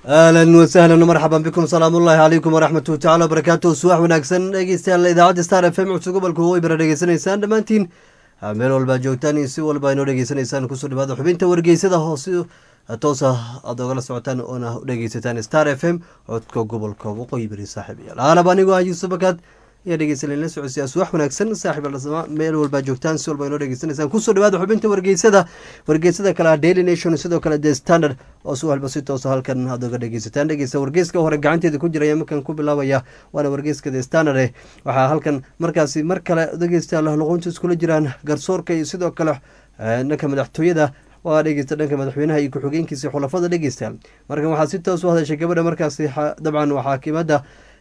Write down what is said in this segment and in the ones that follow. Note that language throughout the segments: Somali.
ahlan wasahlan marxaban bikum salaamu ullahi calaykum waraxmatuhu tacala wabarakaatuh subax wanaagsan dhegeystayaal idaacadda star f m cusub gobolka waqooyi bara dhegeysanaysaan dhammaantiin meel walbaa joogtaan iyo si walba inoo dhegeysanaysaan kusoo dhawaada xubinta wargeysada hoose toosa aad ogala socotaan oona u dhegeysataan star f m codka gobolka waqooyi bari saaxiibayaal aalab anigoo ah yuusuf bakaad ayaa dhegeysanayla socodsiyaa subax wanaagsan saaxiib aldhasama meel walbaa joogtaan si walba inoo dhegeysanaysaan kusoo dhawaada xubinta wargeysada wargeysada kale ah daily nation sidoo kale the standard oo si walba si toosa halkan aad oga dhegeysataan dhegeysta wargeyska hore gacanteeda ku jiraya markan ku bilaabaya waana wargeyska the standard eh waxaa halkan markaasi mar kale dhegeystayaal luqunta iskula jiraan garsoorka iyo sidoo kale dhanka madaxtooyada waa dhegeysta dhanka madaxweynaha iyo ku-xigeenkiisa xulafada dhegeystayaal markan waxaa si toos u hadashay gabadha markaasi dabcan waa xaakimada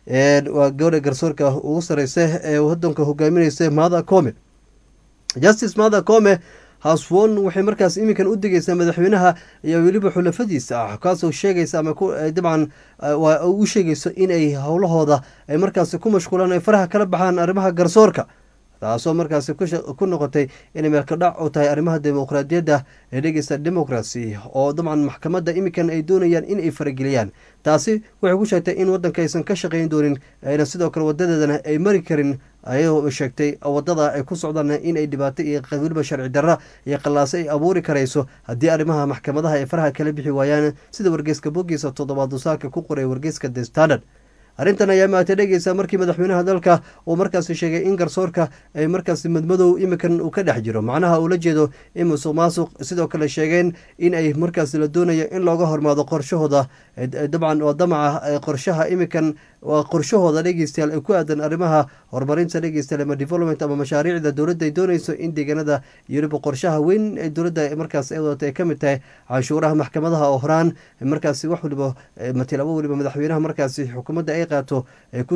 waa gabadha garsoorka ugu sareysa ee wadanka hogaamineysa maada come justice maada come haswon waxay markaas iminkan u degeysaa madaxweynaha iyo weliba xulafadiisa ah kaasoo sheegaysa ama dabcan u sheegayso inay howlahooda ay markaasi ku mashquulaan ay faraha kala baxaan arrimaha garsoorka taasoo markaasi ku noqotay inay meelkadhac u tahay arrimaha dimuqraadiyadda ee dhegeysta democracy oo dabcan maxkamadda iminkan ay doonayaan in ay farageliyaan taasi waxay ku sheegtay in wadanka aysan ka shaqeyn doonin ayna sidoo kale wadadeedana ay mari karin ayadoo sheegtay wadada ay ku socdaan in ay dhibaato iyo weliba sharci darra iyo qallaaso ay abuuri karayso haddii arrimaha maxkamadaha ay faraha kala bixi waayaan sida wargeyska bogiisa toddobaad dusaarka ku qoray wargeyska the standard arrintan ayaa maatay dhegeysa markii madaxweynaha dalka uu markaasi sheegay in garsoorka ay markaasi madmadow iminkan uu ka dhex jiro macnaha uu la jeedo in musuq maasuq sidoo kale sheegeen in ay markaasi la doonayo in looga hormaado qorshahooda dabcan waa damaca qorshaha iminkan waa qorshahooda dhegeystayaal ee ku aadan arrimaha horumarinta dhegeystayaal ama development ama mashaariicda dowladda ay dooneyso in deegaanada iyo weliba qorshaha weyn ee dowladda markaas ay wadata ay ka mid tahay canshuuraha maxkamadaha oo horaan markaasi wax waliba matilabo weliba madaxweynaha markaasi xukuumadda ay qaato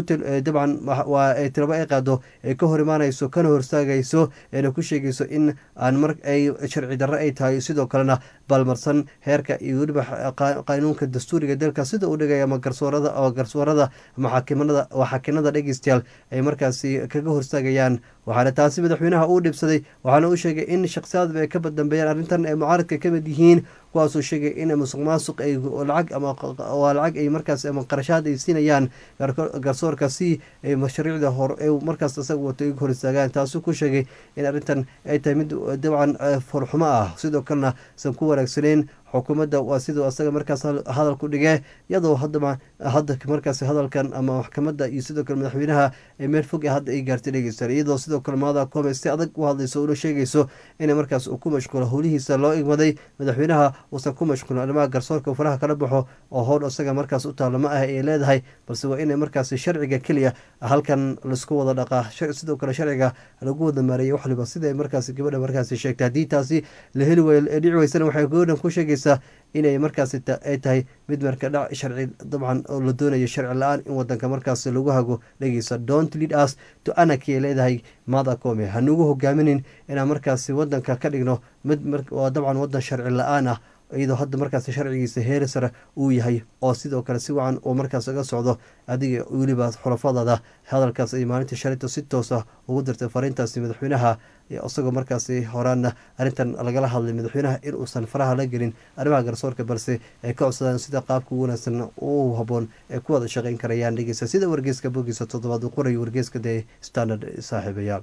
dabcan waa tilabo ay qaado ay ka hor imaanayso kana horstaagayso eena ku sheegayso in aan mar ay sharci darro ay tahay sidoo kalena balmarsan heerka iyo weliba qanuunka dastuuriga dalka sida uu dhigaya ama garsoorada oo garsoorada ama xaakimanada waa xaakinada dhegeystayaal ay markaasi kaga horstaagayaan waxaana taasi madaxweynaha uu dhibsaday waxaana uu sheegay in shakhsiyaadba ay ka dambeeyaan arrintan ay mucaaradka ka mid yihiin kuwaasoo sheegay in musuq maasuq ay lacag ama waa lacag ay markaas ama qarashaad ay siinayaan garsoorka si ay mashariicda hor markaas isaga wato iga hor istaagaan taasuu ku sheegay in arrintan ay tahay mid dabcan foolxumo ah sidoo kalena san ku wanaagsaneyn xukuumadda waa siduu asaga markaas hadalku dhigee iyadoo hadaba hadda markaas hadalkan ama maxkamadda iyo sidoo kale madaxweynaha ee meel fog hadda ay gaartay dhegeystaan iyadoo sidoo kale maada come si adag u hadlayso una sheegayso inay markaas uu ku mashquulo howlihiisa loo igmaday madaxweynaha uusan ku mashquulin arrimaha garsoorka faraha kala baxo oo howl isaga markaas u taalo ma ah ay leedahay balse waa inay markaas sharciga keliya halkan laisku wada dhaqaa sidoo kale sharciga lagu wada maareeyay wax waliba sida markaas gabadha markaas sheegtay haddii taasi la heli way dhici weysana waxay gabadhan ku sheegay inay markaas ay tahay mid marka dhac sharci dabcan oo la doonayo sharci la-aan in wadanka markaas lagu hago dhegeysa dont lead us to anarchy ay leedahay mada come hanugu hogaaminin inaan markaasi wadanka ka dhigno mid waa dabcan wadan sharci la-aan ah iyadoo hadda markaas sharcigiisa heeri sare uu yahay oo sidoo kale si wacan uu markaas uga socdo adiga weliba xulafadada hadalkaas ay maalinta shalinta si toos ah ugu dirtay fariintaasi madaxweynaha isagoo markaasi horaana arrintan lagala hadlay madaxweynaha in uusan faraha la gelin arrimaha garsoorka balse ay ka codsadaan sida qaabka ugu wanaagsan u haboon ay ku wada shaqeyn karayaan dhegeysa sida wargeyska bogiisa toddobaad uu qorayo wargeyska dee standard saaxiibayaal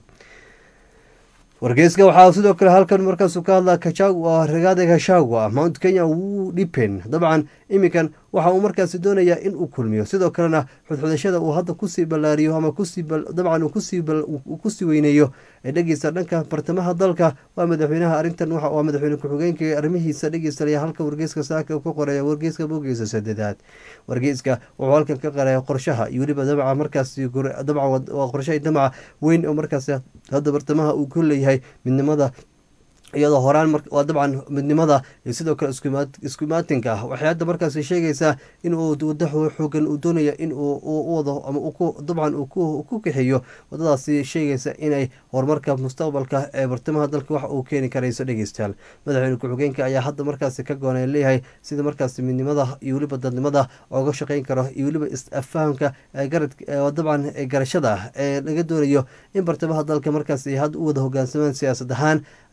wargeyska waxaa sidoo kale halkan markaasuu ka hadlaa kachagua ragaada kashagua mount kenya wuu dhipen dabcan iminkan waxa uu markaasi doonayaa in uu kulmiyo sidoo kalena xudxudashada uu hadda kusii ballaariyo ama dabcan uu kusii weyneeyo ee dhegeysta dhanka bartamaha dalka waa madaxweynaha arrintan waa madaxweyne ku-xigeenka arrimihiisa dhegeysanaya halka wargeyska saaka ku qoraya wargeyska bogiisa sadedaad wargeyska wuxuu halkan ka qaraya qorshaha iyo weliba dabca markaasi dabcan waa qorshaha damaca weyn oo markaasi hadda bartamaha uu ku leeyahay midnimada iyadoo horaan waa dabcan midnimada iyo sidoo kale isku imaatinka ah waxay hadda markaasi sheegaysaa in uu wada xoogan uu doonaya in uu u wado ama dabcan uu ku kaxeeyo wadadaasi sheegaysa inay horumarka mustaqbalka ee bartamaha dalka wax uu keeni karayso dhegeystayaal madaxweyne ku-xigeenka ayaa hadda markaasi ka goonay leeyahay sida markaasi midnimada iyo weliba dadnimada ooga shaqeyn karo iyo weliba is-afahamka dabcan garashada ah ee laga doonayo in bartamaha dalka markaasi hadda u wada hogaansamaan siyaasad ahaan ayaa hadda keenaysa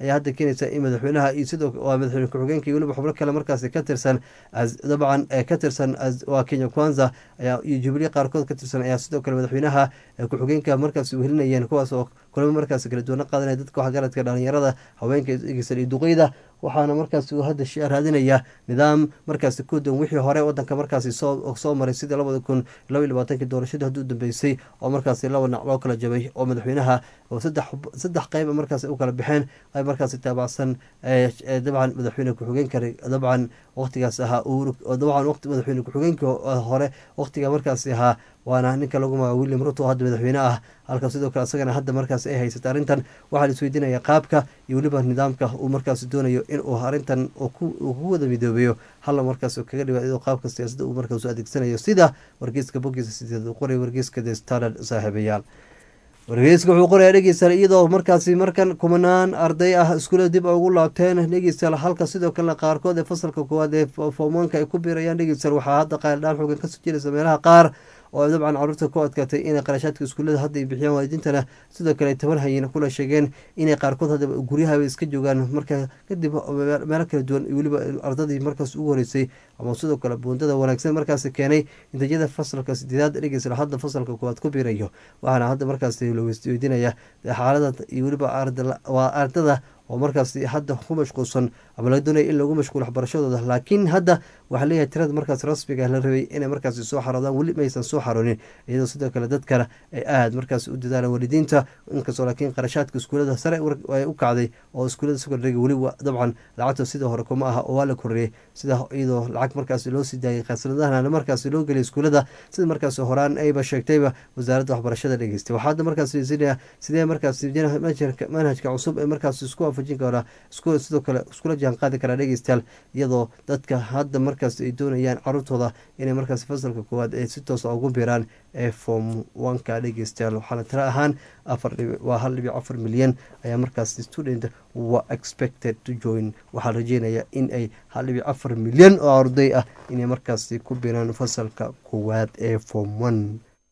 sheegaysa in madaxweynaha iyo sidoo waa madaxweyne ku-xigeenka iyo weliba xubno kale markaasi ka tirsan dabcan ka tirsan waa kenya kwanza ayaa iyo jubilee qaarkood ka tirsan ayaa sidoo kale madaxweynaha ku-xigeenka markaasi uhelinayeen kuwaas oo kulamo markaasi kala duwana qaadanaya dadka waxgaradka dhalinyarada haweenka eegeysan iyo duqeyda waxaana markaasi uu hadda raadinaya nidaam markaasi ku dan wixii hore wadanka markaasi soo maray sidii labada kun laba iyo labaatanki doorashadii hadduu dambeysay oo markaasi laba nac loo kala jabay oo madaxweynaha saddex qeyb markaasi u kala baxeen qayb markaasi taabacsan dabcan madaxweyne ku-xigeenka dabcan waqtigaas ahaa dabcan waqti madaxweyne ku-xigeenka hore waqtiga markaasi ahaa waana ninka lagu magaca william ruto oo hadda madaxweyne ah halka sidoo kale isagana hadda markaas ay haysata arrintan waxaa la isweydiinaya qaabka iyo weliba nidaamka uu markaasi doonayo inuu arrintan kugu wada midoobeeyo halla markaas kaga dhiba iyadoo qaabka siyaasadda uu markaas adeegsanayo sida wargeyska bogiisa sideed uu qoray wargeyska the standard saaxiibayaal wargeyska wuxuu qorayaa dhegeystayaal iyadoo markaasi markan kumanaan arday ah iskuula dib ugu laabteen dhegeystayaal halka sidoo kale qaarkood ee fasalka koowaad ee foomaanka ay ku biirayaan dhegeystayaal waxaa hadda qaaldhaan xoogan kasoo jiraysa meelaha qaar oo dabcan caruurta ku adkaatay inay qarashaadka iskuullada hadda ay bixiyaan waalidiintana sidoo kale tabar hayeen kula sheegeen inay qaarkood hadda guryahaba iska joogaan marka kadib meelo kala duwan weliba ardadii markaas ugu horeysay ama sidoo kale buundada wanaagsan markaasi keenay natiijada fasalka sideedaad dhegeysa hadda fasalka koowaad ku biirayo waxaana hadda markaas la weydiinaya xaalada iyo weliba waa ardada oo markaasi hadda ku mashquulsan ama laga doonaya in lagu mashquulo waxbarashadooda laakiin hadda waxaa leeyahay tirada markaas rasmiga la rabay inay markaasi soo xaroodaan weli maysan soo xaroonin iyadoo sidoo kale dadkana ay aada markaas u dadaalaan waalidiinta inkastoo laakiin qarashaadka iskuulada sare ay u kacday oo iskuulada sekondariga weli dabcan lacagta sidoo hore kuma aha oo waa la korreeyey sida iyadoo lacag markaasi loo sii daayay khasnadahana markaasi loo geliyay iskuulada sida markaas horaan ayba sheegtayba wasaaradda waxbarashada dhegeystay waxaa hadda markaas siinaya sidee markaas manhajka cusub ee markaas isku waafajin karaa sidoo kale iskula jaan qaadi karaa dhegeystayaal iyadoo dadka hadda markaas ay doonayaan caruurtooda inay markaas fasalka koowaad ay si toosa ugu biiraan ee form oneka dhegeystayaal waxaana tiro ahaan afar waa hal dhibic afar milyan ayaa markaas student wa expected to join waxaa rajeynaya in ay hal dhibic afar milyan oo arday ah inay markaasi ku biiraan fasalka koowaad ee form one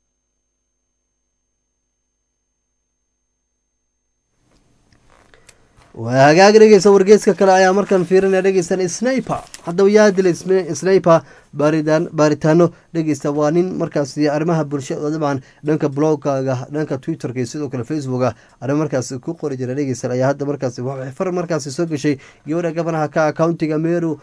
waa hagaag dhegeysa wargeeska kale ayaa markan fiirinaya dhegeysan sniper haddaba yaa dilay sniper baaritaano dhegeysta waa nin markaasi arrimaha bulshada dabcan dhanka bloggaga dhanka twitterka iyo sidoo kale facebooka arrimo markaasi ku qori jira dhegeysan ayaa hadda markaasi far markaasi soo gashay gabadha gabanaha ka countiga meru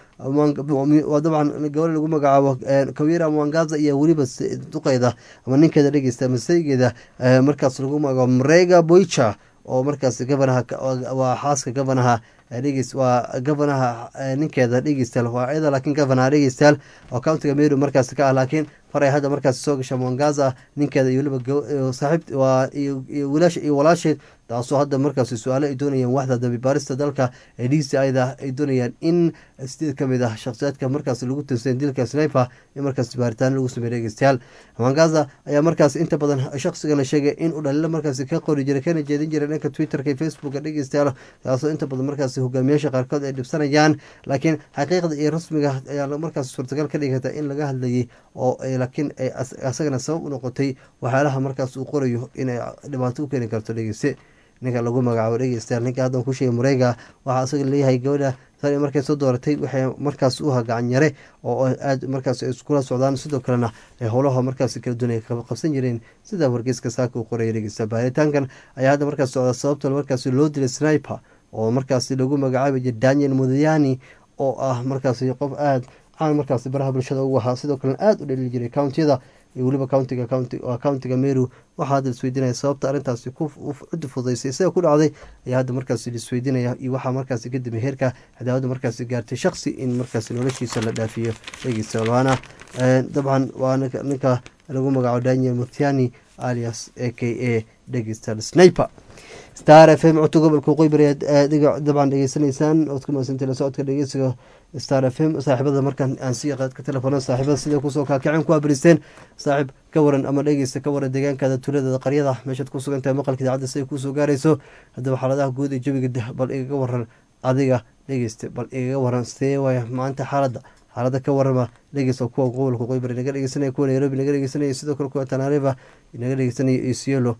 dabcan gabadha lagu magacaabo kawira mwangaza iyo weliba duqeyda ama ninkeeda dhegeysta masaygeeda markaas lagu magacaabo mrega boicha oo markaas gabanaha waa xaaska gabanaha dhegeys waa gabanaha ninkeeda dhegeystayaal waa iyada laakiin gabanaha dhegeystayaal oo countiga meru markaas ka ah laakiin faray hadda markaas soo gasha mwangaza ninkeeda iyo weliba saaxiib waa iyo wilaasha iyo walaasheed taasoo hadda markaas su-aalo ay doonayaan waxda dambibaarista dalka ee d c ida ay doonayaan in sideed ka mid ah shakhsiyaadka markaas lagu tirsan dilka sniper in markaas baaritaano lagu sameey dhegeystayaal mwangaza ayaa markaas inta badan shakhsigana sheegay in uu dhaliilo markaas ka qori jiray kana jeedin jiray dhanka twitterka iyo facebooka dhegeystayaal taasoo inta badan markaas hogaamiyaasha qaarkood ay dhibsanayaan laakiin xaqiiqda iyo rasmiga ayaa markaas suurtagal ka dhigata in laga hadlayay oo laakiin asagana sabab u noqotay waxyaalaha markaas uu qorayo inay dhibaato u keeni karto dhegeyste ninka lagu magacaabo dhegeystayaal ninka haddan ku sheegay mureega waxaa asaga leeyahay gabadha tani markay soo dooratay waxay markaas u gacan yare oo aad markaas iskula socdaan sidoo kalena howlaha markaas kala duwan ay qabsan jireen sida wargeyska saaka uu qoraya dhegeysta baaritaankan ayaa hadda markaas socda sababta markaas loo dilay sniper oo markaas lagu magacaabi jiray daniel mudayani oo ah markaas qof aada caan markaas baraha bulshada ugu ahaa sidoo kalena aada u dhalili jiray countiyada iyo weliba countiga countiga meru waxaa hadda isweydiinaya sababta arrintaasi cudi fudaysay isaga ku dhacday ayaa hadda markaas isweydiinaya iyo waxaa markaasi ka dambe heerka cadaawada markaasi gaartay shaksi in markaas noloshiisa la dhaafiyo dhegeysta waana dabcan waa ninka lagu magacaabo daniel muthiani alias a k a dhegeysta sniper star f m codka gobolka qoybari dabcan dhegeysanaysaan ood ku maasantay la socodka dhegeysiga star f m saaxiibada markan aan sii qaadka telefoona saaxiibada sida kusoo kaakaceen ku abristeen saaxiib ka waran ama dhegeysta ka waran deegaankaada tuuladada qaryada meeshaad ku sugan tahay maqalka idaacadda siday kusoo gaarayso haddaba xaaladaha guud ee jawiga bal igaga waran adiga dhegeysta bal igaga waran see waaya maanta xaaladda xaalada ka warama dhegeysta kuwa gobolka qoybari naga dhegeysanaya kuwa nairobi naga dhegeysanaya sidoo kale kuwa tanariva naga dhegeysanaya isiolo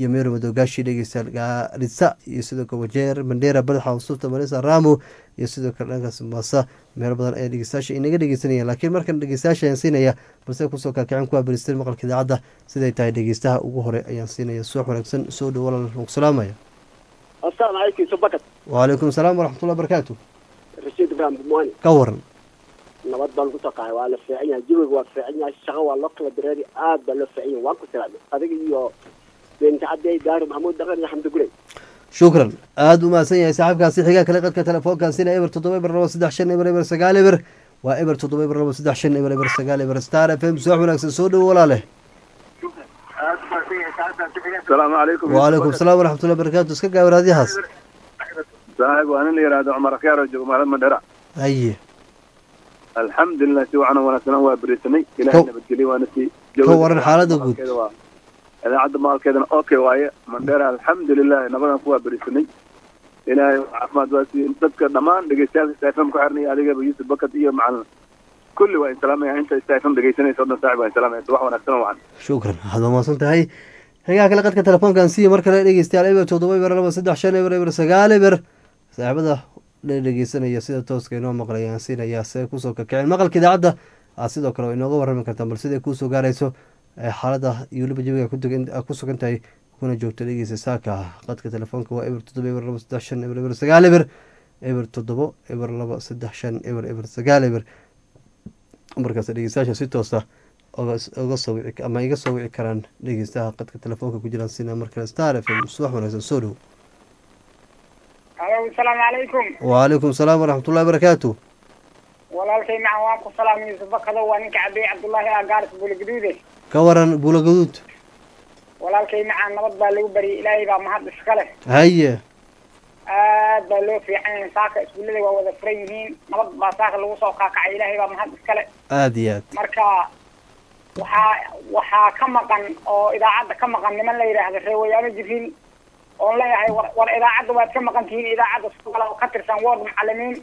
iyo meero madogaashi dhegeystayaal gaarisa iyo sidoo kale wajeer mandheera badaxa usuufta malisa ramo iyo sidoo kale dhankaas maasa meelo badan ayaa dhegeystayaasha inaga dhegeysanayaan laakiin markan dhegeystayaasha ayaan siinaya balse kusoo kaakicin kuwa beristeen maqalka idaacadda siday tahay dhegeystaha ugu hore ayaan siinaya suux wanaagsan soo dhow walaal ku salaamaya السلام عليكم سبكت وعليكم السلام ورحمة الله وبركاته رشيد إبراهيم بمواني ka waran nabad baan ku taqahay waa la fiican yahay jawiga waa fiican yahay shaqo waa loo kala dareeri aad baa loo fiican yahay waan ku salaamay adiga iyo beenta cadey daari maxamuud dhaqan iyo xamdi gurey shukran aada u mahadsan yahay saaxiibkaasi xigaa kale qadka telefoonkan sina eber toddoba eber labo saddex shan eber eber sagaal eber waa eber toddoba eber labo saddex shan eber eber sagaal eber star f m subax wanaagsan soo dhowo walaale السلام عليكم وعليكم السلام ورحمة الله وبركاته iska gaawar adyahaas صاحب وانا اللي يراد عمر خيار وجو مال مدرع haye الحمد لله سوى انا وانا سنه وبريسني كو- الى نبدلي وانا سي ka waran xaalada guud اذا عد مال كذا اوكي وايه مدرع الحمد لله نبغى كوا بريسني الى عفماد واسي dadka dhamaan dhageystayaasha istaafam ku xirnay adiga ba Yusuf Bakad iyo macalin kulli waa salaamaya inta istaafam dhageysanayso dhan saaxiib waa salaamaya wax wanaagsan waan shukran waxaad umaasan tahay xigaa kale qadka telefoonkan siiya mar kale dhegeystayaal eber toddoba eber labo saddex shan eber eber sagaal eber saaxiibada la dhegeysanaya sida tooska inoo maqlayaan siinaya see kusoo kakicin maqalka idaacadda aad sidoo kale inooga warrami kartaan bal siday kuusoo gaarayso ee xaalada iyo weliba jawiga ku degan- aad ku sugan tahay kuna joogto dhegeysa saaka qadka telefoonka waa eber toddoba eber labo saddex shan eber eber sagaal eber eber toddobo eber labo saddex shan eber eber sagaal eber markaas dhegeystayaasha si toosa oga oga soo wici ama iga soo wici karaan dhegeystaha qadka telefoonka ku jiraan sina markale star f m subax wanaagsan soo dhow alo asalaamu calaykum wcalaykum salaam waraxmatullahi barakaatu walaalkay macan waan ku salaamay yuusuf bakado waa ninka cabey cabdullaahi agaaris buulagaduude ka waran buula gaduud walaalkay macaan nabad baa lagu baryay ilaahay baa mahad iska leh haye aad baa loo fiican yahay saaka iskuullada waa wada furan yihiin nabad baa saaka lagu soo kaakacay ilaahay baa mahad iska leh aada iyo aad marka waxaa waxaa ka maqan oo idaacadda ka maqan niman la yidhaahda reewayaano jibriil oon leeyahay war war idaacadda waad ka maqan tihiin idaacadda sugala oo ka tirsan ward macalimiin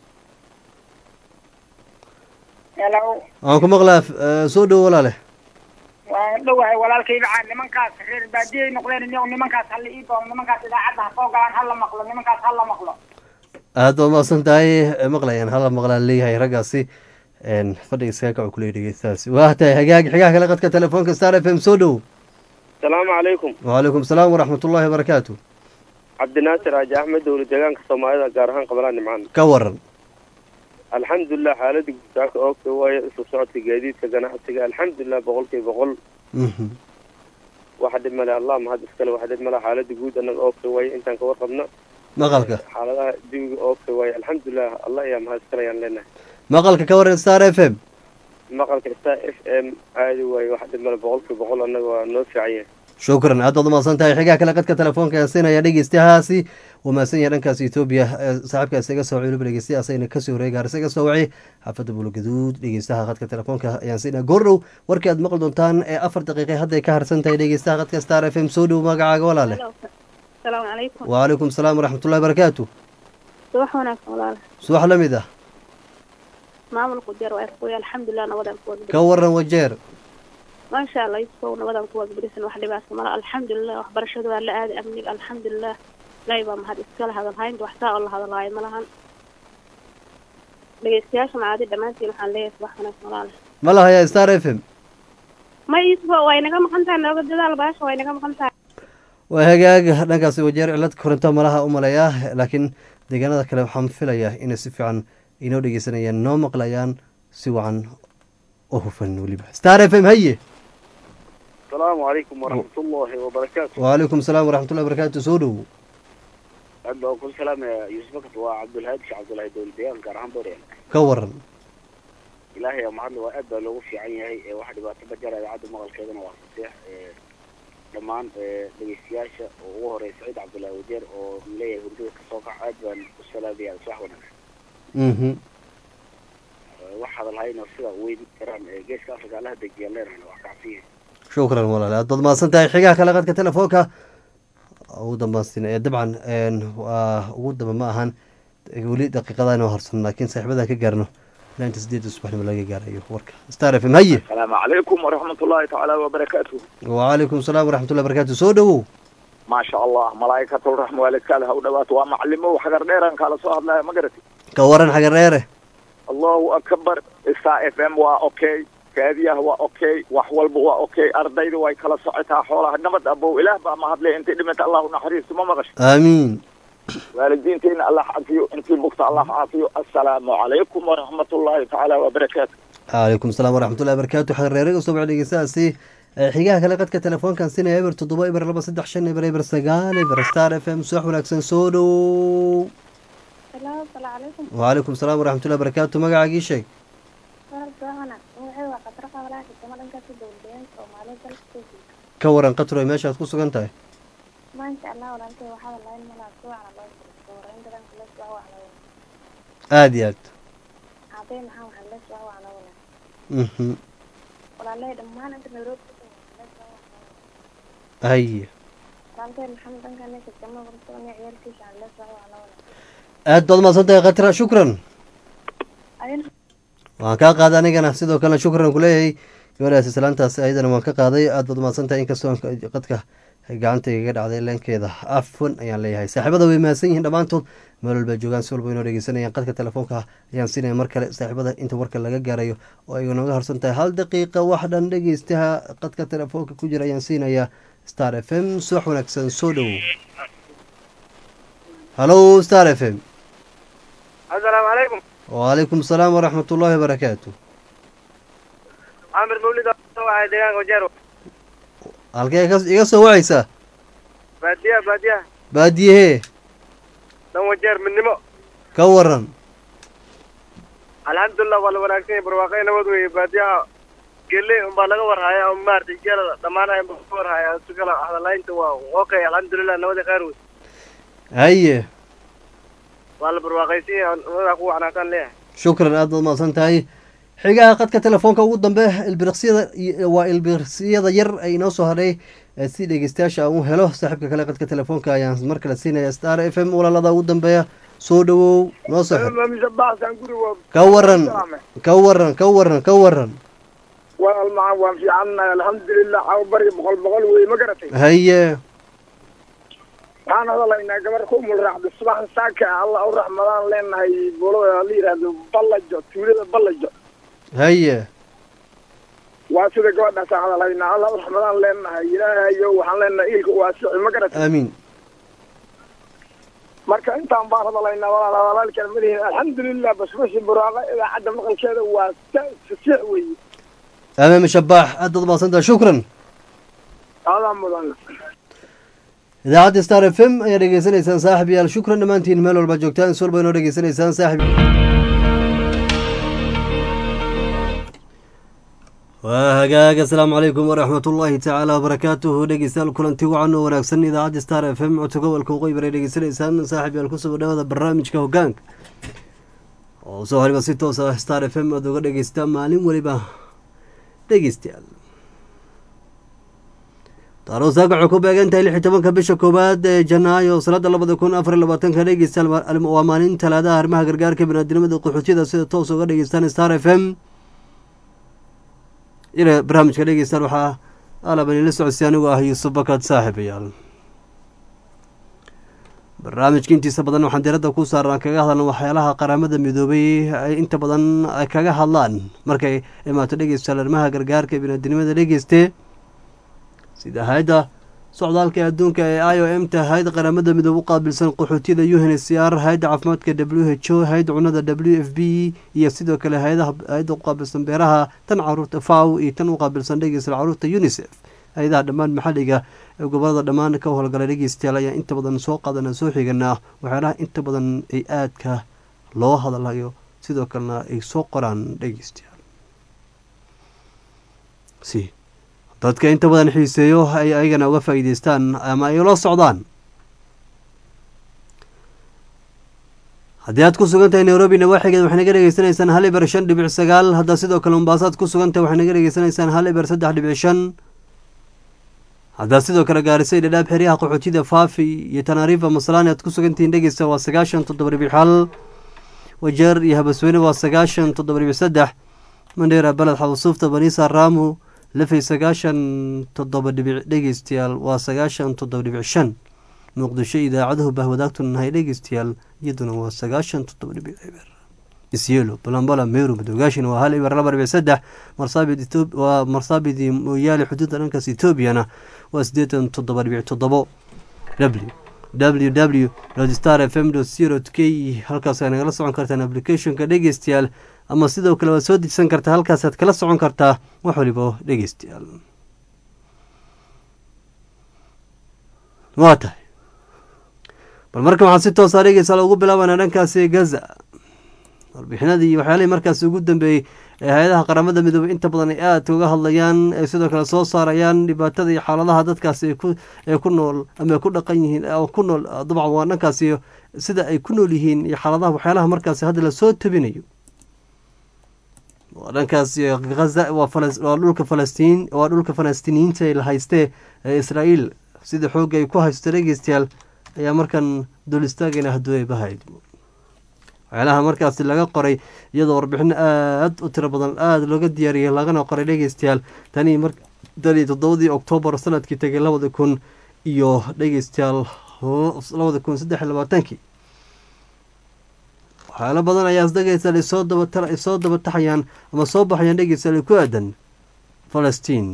hello aan ku maqlaa eh, soo dhowo walaale waan dhowahay walaalkay macaan nimankaas reer baadiyay noqdeen iyo nimankaas hala ii doono nimankaas idaacadda ha soo galaan hala maqlo nimankaas hala maqlo aada waa mahadsan tahay eh, maqlayaan hala maqlaan leeyahay raggaasi een, fadhiga iskaga kaco kuley dhegeystahaasi waa tahay hagaag xigaha kale qadka telefoonka star f m soo dhow asalaamu calaykum wcalaykum salaam waraxmatullahi wabarakaatu cabdinaasir aaji axmed dowla deegaanka soomaalida gaar ahaan qabalaa nimcaan ka waran alxamdulilah xaalada guutaaka oogta waayo isu socodka gaadiidka ganacsiga alxamdulilah boqolkiiba boqol Mhm. waxa dhib male allah mahad iskale waxa dhib male xaalada guud annaga oogta waayo intaan ka warqabna maqalka xaaladaha jawiga oogta waayo alxamdulilah allah ayaa mahad iskale ayaan leenahay maqalka ka waran star f m maqalka star f m aadi waayo waxa dhib male boqolkiiba boqol annaga waa noo fiican yahay shukran aad baad umahadsan tahay xigaa kale qadka telefoonka aan siinaya dhegeystayahaasi wuu mahadsan yahay dhankaas etoobiya ee saaxiibkaas iga soo wacay dhegeystayaha asagana kasoo horeeyay gaarisa iga soo wacay xaafadda buulgaduud dhegeystaha qadka telefoonka ayaan siinaya goordhow warkii aad maqli doontaan ee afar daqiiqe hadday ka harsan tahay dhegeystaha qadka star f m soo dhow magacaaga walaale asalaamu calaykum wcalaykum salaam waraxmatullahi barakaatu subax wanaagsan walaal subax la mid ah maamulku jeer waa kuya alxamdulilah nabadaan ku ka wagabirisan waran wajeer maasha allah yusufow nabadaan ku wagabirisan wax dhibaata mala alxamdulilah waxbarashada waa la aaday amniga alxamdulilah ilaahay baa mahad iskala hadalhaynta wax saa oo la hadalhaayo ma lahan dhegeystayaasha macaadi dhammaantiin waxaan leeyahay subax wanaagsan walaal ma la hayaa star f m ma yusufow way naga maqan tahay nooga dadaal baasha way naga maqan tahay waa hagaag dhankaasi wajeer cilad korinto malaha u maleeyaa laakiin deegaanada kale waxaan filayaa inay si fiican inoo dhegeysanayaan noo maqlayaan si wacan oo hufan weliba star f m haye asalaamu calaykum waraxmatullaahi wabarakaatu wcalaykum salaam waraxmatullahi barakaatu soo dhow aad baan ku salaamaya yuusuf bakat waa cabdulhaadi sheekh cabdullaahi dowla deegaanka gaar ahaan booryan ka waran ilaahay aa mahadle waa aad baa loogu fiican yahay ee wax dhibaato ma jara idaacadda maqalkeedana waa faseex ee dhammaan ee dhegeystayaasha oo ugu horeeya saciid cabdullaahi wajeer oo leeyahay hurdada kasoo kax aad baan u salaamaya subax wanaagsan mhm Ee, wax hadalhayna sida weyn karaan ee geeska afrika allaha dejiya leenahayna wax kacsiya shukran walaale aad baad mahadsan tahay xigaha kale qadka telefoonka ugu dambaansin ee dabcan een, waa ugu damba ma ahan weli daqiiqada inoo harsan laakiin saaxiibadan ka gaarno laanta sideedda subaxnimo laga gaarayo warka star f m haye السلام عليكم ورحمة الله تعالى وبركاته wcalaykum salaam waraxmatullahi barakaatu soo dhowow maasha allah malaa'ikatulraxma waalidkaada ha u dhawaato waa macalimo xagar dheeraan kaala soo hadlaya ma garati ka waran xagar dheere allahu akbar star f m waa okay raadiyaha waa okay wax walba waa okay ardayda way kala socotaa xoolaha nabad abow ilaah baa mahadlay intay dhimata allahu naxariisto ma maqasho aamiin waalidiintayna allah caafiyo intii bugta allah caafiyo assalaamu calaykum waraxmatullaahi tacaala wabarakaatu calaykum asalaam waraxmatullahi barakaatu xagar dheere usoo baxa dhegeystahaasi Ee, xigaha kale qadka telefoonkan sinaya eber toddoba eber laba saddex shan eber eber sagaal eber star f m subax wanaagsan soo dhow Hello, assalaamu calaykum. wcalaykum asalaam waraxmatullahi barakaatu magacaagii sheeg Walaal Johanna, magacaygu waa Khadra Qabalaa, xigtamo dhankaas u dowladeen Soomaaliya dalka Kenya. ka waran qatro ay meeshaad ku sugan tahay Maasha Allah, walaalkay waxaa walaal malaa subaxna loo diray. Dooraynta dhanka la subax waa la wada. aada iyo aad Aabbey maxaa waxaa la subax waa la wada. Mhm. Walaalay dhammaan inta Nairobi ku sugan waxaa la subax waa la wada. haye Walaalkay maxamed dhankan ee xigtamo barsoon iyo ciyaalkiisa waxaa la subax waa la wada. aad baad mahadsan tahay khatra shukran Adina waan kaa qaaday anigana sidoo kalena shukran kuleeyahay gabadhaas islaantaas ayadana waan ka qaaday aad baad mahadsan tahay inkastoo aan qadka ay gacanta igaga dhacday leenkeeda afwan ayaan leeyahay saaxiibada way mahadsan yihiin dhammaantood meel walba joogaan si walba inoo dhegeysanayaan qadka telefoonka ayaan siinaya mar kale saaxiibada inta warka laga gaarayo oo ay nooga harsan tahay hal daqiiqa wax dhan dhegeystaha qadka telefoonka ku jira ayaan siinayaa star f m subax wanaagsan soo dhowow halo star f m asalaamu calaykum wcalaykum asalaam waraxmat ullaahi wabarakaatu camir mawlid waxay deegaanka wajeero halkee ka- iga soo wacaysaa baadiyaha baadiyaha baadiyahee dan wajeer midnimo ka waran alxamdulilah waa la wanaagsan yahay barwaaqay nabad weeye baadiyaha gele unbaa laga warhaya oo maaragtay geelada dhammaanaya unbaa laga warhaya si kale hadalaynta waa okay alxamdulilah nabada qaar wey haye waa la barwaaqaysan yahay nabadaa ku wacnaataan leeyahay shukran aad baad mahadsan tahay xigaha qadka telefoonka ugu dambe ilbiriqsiyada iyo- waa ilbiriqsiyada yar ay inoo soo hadhay ee si dhegeystayaasha aan u helo saaxiibka kale qadka telefoonka ayaan mar kale siinaya star f m walaalada ugu dambeeya soo dhowow noo soo xir misabaxsan guriga ka waran ka waran ka waran ka waran walaal macaan waan fiicannahay alxamdulilah caw bari boqol boqol wey ma garatay haye waxaan hadalaynaa gabar ku mulraacda subaxan saaka ah allah u raxmadaan leenahay buulada la yidhaahdo ballajo tuulada ballajo haye waa sida gabadhaasaan hadalaynaa allah u raxmadaan leenahay ilaahayo waxaan leenahay iilka waasici ma garatay aamiin marka intaan baan hadalaynaa walaal hadalaalkaan malihin alxamdulilah basbashi buraaqa idaacadda maqalkeeda waa fasiix weeye amaami shabaax aad baad mahadsan tahay shukran aadaa mudan idaacadda star f m ayaa dhegeysanaysaan saaxib yaal shukran dhammaantiin meel walba joogtaan is walba inoo dhegeysanaysaan saaxib waa hagaag asalaamu calaykum waraxmat ullaahi tacaala wabarakaatuhu dhegeystayaal kulanti wacan oo wanaagsan idaacadda star f m codka gobolka waqooyi bare dhegeysanaysaan saaxib yaal kusoo dhawaada barnaamijka hogaanka oo soo horiba si toos ah star f m aad uga dhegeystaa maalin weliba dhegeystayaal taaroosaaka waxay ku beegan tahay lix iyo tobanka bisha koowaad ee janaayo sanada labada kun afar iyo labaatanka dhegeystayaal waa maalin talaadaha arrimaha gargaarka biniaadinimada qaxootiyada sida toos uga dhegeystaan star f m ina barnaamijka dhegeystaan waxaa alaban ila socodsi anigu ah yuusuf bakad saaxiibayaal barnaamijka intiisa badan waxaan diradda ku saarnaa kaga hadalna waxyaalaha qaramada midoobay ay inta badan ay kaga hadlaan markay imaato dhegeystayaal arrimaha gargaarka biniaadinimada dhegeyste sida hay-adda socdaalka ee adduunka ee i o m ta hay-adda qaramada midoobe u qaabilsan qaxootiyada u n c r hay-adda caafimaadka w h o hay-adda cunada w f b iyo sidoo kale hay-adaha hay-adda u qaabilsan beeraha tan caruurta faw iyo tan u qaabilsan dhegeysta caruurta unisef hay-adaha dhammaan maxalliga ee gobolada dhammaan ka howlgala dhegeystayaal ayaa inta badan soo qaadana soo xiganaa waxyaalaha inta badan ay aadka loo hadalayo sidoo kalena ay soo qoraan dhegeystayaal si dadka inta badan xiiseeyo ay ayagana uga faa'iideystaan ama ay la socdaan haddii aad ku sugan tahay nairobi nawaaxigeed waxay naga dhegeysanaysaan hal iber shan dhibic sagaal haddaa sidoo kale mombaaso aad ku sugan tahay waxay naga dhegeysanaysaan hal iber saddex dhibic shan haddaa sidoo kale gaarisay dhadhaab xeryaha qaxootida faafi iyo tanaariifa maslaani aad ku sugantihiin dhegeysta waa sagaashan toddoba dhibic hal wajeer iyo habasweyne waa sagaashan toddoba dhibic saddex mandheera beled xawsuufta baniisa raamu lafay sagaashan toddoba dhibic dhegeystayaal waa sagaashan toddoba dhibic shan muqdisho idaacadahu bahwadaagtu nahay dhegeystayaal iyaduna waa sagaashan toddoba dhibic eber isyelo balambala meru madoogaashin waa hal eber laba dhibic saddex marsaabid waa marsaabidii mooyaale xuduudda dhankaas etoobiyana waa siddeetan toddoba dhibic toddobo w w w star f m zero k halkaas ay nagala socon kartaan applicationka dhegeystayaal ama sidoo kale waad soo dejisan kartaa halkaasaad kala socon kartaa wax waliba dhegeystayaal waa tahay bal marka waxaan si toosaa dhegeystayaal ugu bilaabanaa dhankaasi gaza warbixinadii iyo waxyaalihii markaas ugu dambeeyey ee hay-adaha qaramada midoobey inta badan ay aadka uga hadlayaan ay sidoo kale soo saarayaan dhibaatada iyo xaaladaha dadkaasi ee ku nool ama ay ku dhaqan yihiin ku nool dabcan waa dhankaasi sida ay ku nool yihiin iyo xaaladaha waxyaalaha markaasi hadda lasoo tabinayo waa dhankaasi haza waa dhulka falastiin waa dhulka falastiiniyiinta la haystee ee israa'iil sida xoogga ay ku haysto dhegeystayaal ayaa markan dul istaagayna hadduu ay bahayd waxyaalaha markaasi laga qoray iyadoo warbixino aada u tiro badan aada looga diyaariyay lagana qoray dhegeystayaal tanii mar tanii toddobadii oktoobar sanadkii tegay labada kun iyo dhegeystayaal labada kun saddex iyo labaatankii waxyaalo badan ayaa dhegeystayaal isoo daba isoo daba taxayaan ama soo baxayaan dhegeystayaal ku aadan falastiin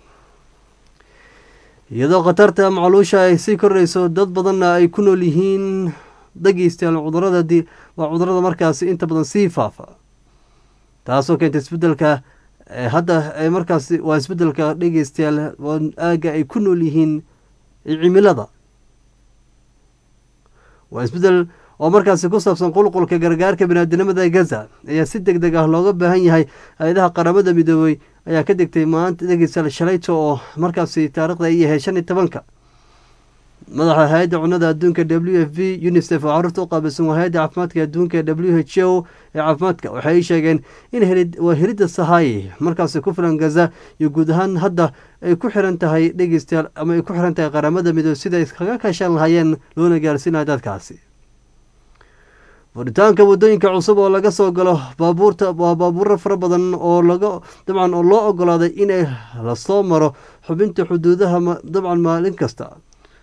iyadoo khatarta macluusha ay sii kordhayso dad badanna ay ku nool yihiin dhegeystayaal cudurada waa cudurada markaasi inta badan sii faafa taasoo keenta isbedelka hadda markaasi waa isbedelka dhegeystayaal aaga ay ku nool yihiin cimilada waa isbedel oo markaasi ku saabsan qulqulka gargaarka biniaadinimada gaza ayaa si deg deg ah looga baahan yahay hay-adaha qaramada midoobey ayaa ka degtay maanta dhegeystayaal shalayto oo markaasi taarikhda ay yahay shan iyo tobanka madaxa hay-adda cunada adduunka w f v unisef oo caruurta u qaabilsan waa hay-adda caafimaadka adduunka w h o ee caafimaadka waxay sheegeen in waa helidda sahaye markaasi ku filan gaza iyo guud ahaan hadda ay ku xiran tahay dhegeystayaal ama ay ku xiran tahay qaramada midoob sida ay kaga kaashan lahaayeen loona gaarsiinaya dadkaasi furitaanka waddooyinka cusub oo laga soo galo baabuurta waa baabuuro fara badan oo laga dabcan oo loo ogolaaday inay lasoo maro xubinta xuduudaha dabcan maalin kasta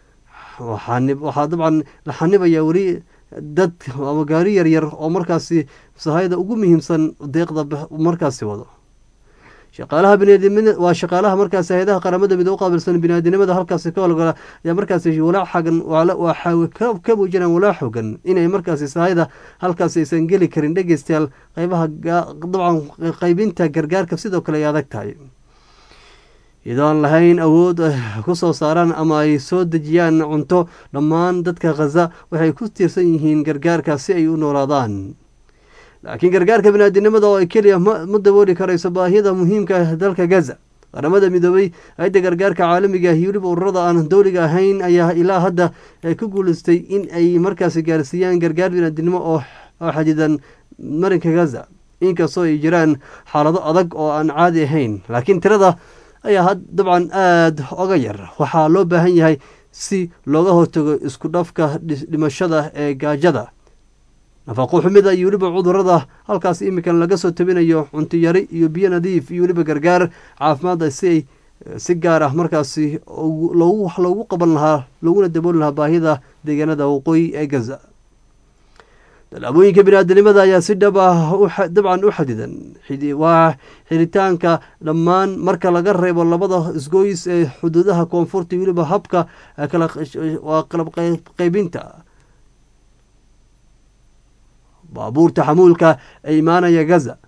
waxaa dabcan la xanibayaa weli dad ama gaari yaryar oo markaasi sahayda ugu muhiimsan deeqda markaasi wado shaqaalaha biniaadamada waa shaqaalaha markaasi hay-adaha qaramada midoo u qaabilsan biniaadinimada halkaasi ka howlgala ayaa markaasi walaac xagan waxaa ka muujinaan walaac xogan inay markaasi sahayda halkaasi aysan geli karin dhegeystayaal qeybaha dabcan qeybinta gargaarka sidoo kale ay adag tahay iyadoo aan lahayn awood ku soo saaraan ama ay soo dejiyaan cunto dhammaan dadka khaza waxay ku tiirsan yihiin gargaarka si ay u noolaadaan laakiin gargaarka biniaadinimada oo ay keliya ma dabooli karayso baahiyada muhiimka dalka gaza qaramada midoobey hay-adda gargaarka caalamiga iyo weliba ururada aan dowliga ahayn ayaa ilaa hadda ku guuleystay in ay markaasi gaarsiiyaan gargaar biniaadinimo oo xadidan marinka gaza inkastoo ay jiraan xaalado adag oo aan caadi ahayn laakiin tirada ayaa dabcan aada oga yar waxaa loo baahan yahay si looga hortago isku dhafka dhimashada ee gaajada nafaqo xumida iyo weliba cudurada halkaas iminkan laga soo tabinayo cunto yari iyo biyo nadiif iyo weliba gargaar caafimaadda si ay si gaar ah markaasi wax loogu qaban lahaa looguna dabooli lahaa baahida deegaanada waqooyi ee gaza tallaabooyinka biniaadanimada ayaa si dhab ah dabcan u xadidan waa xiritaanka dhammaan marka laga reebo labada isgoys ee xuduudaha koonfurta iyo weliba habka waa qalab qeybinta baabuurta xamuulka ee imaanaya gaza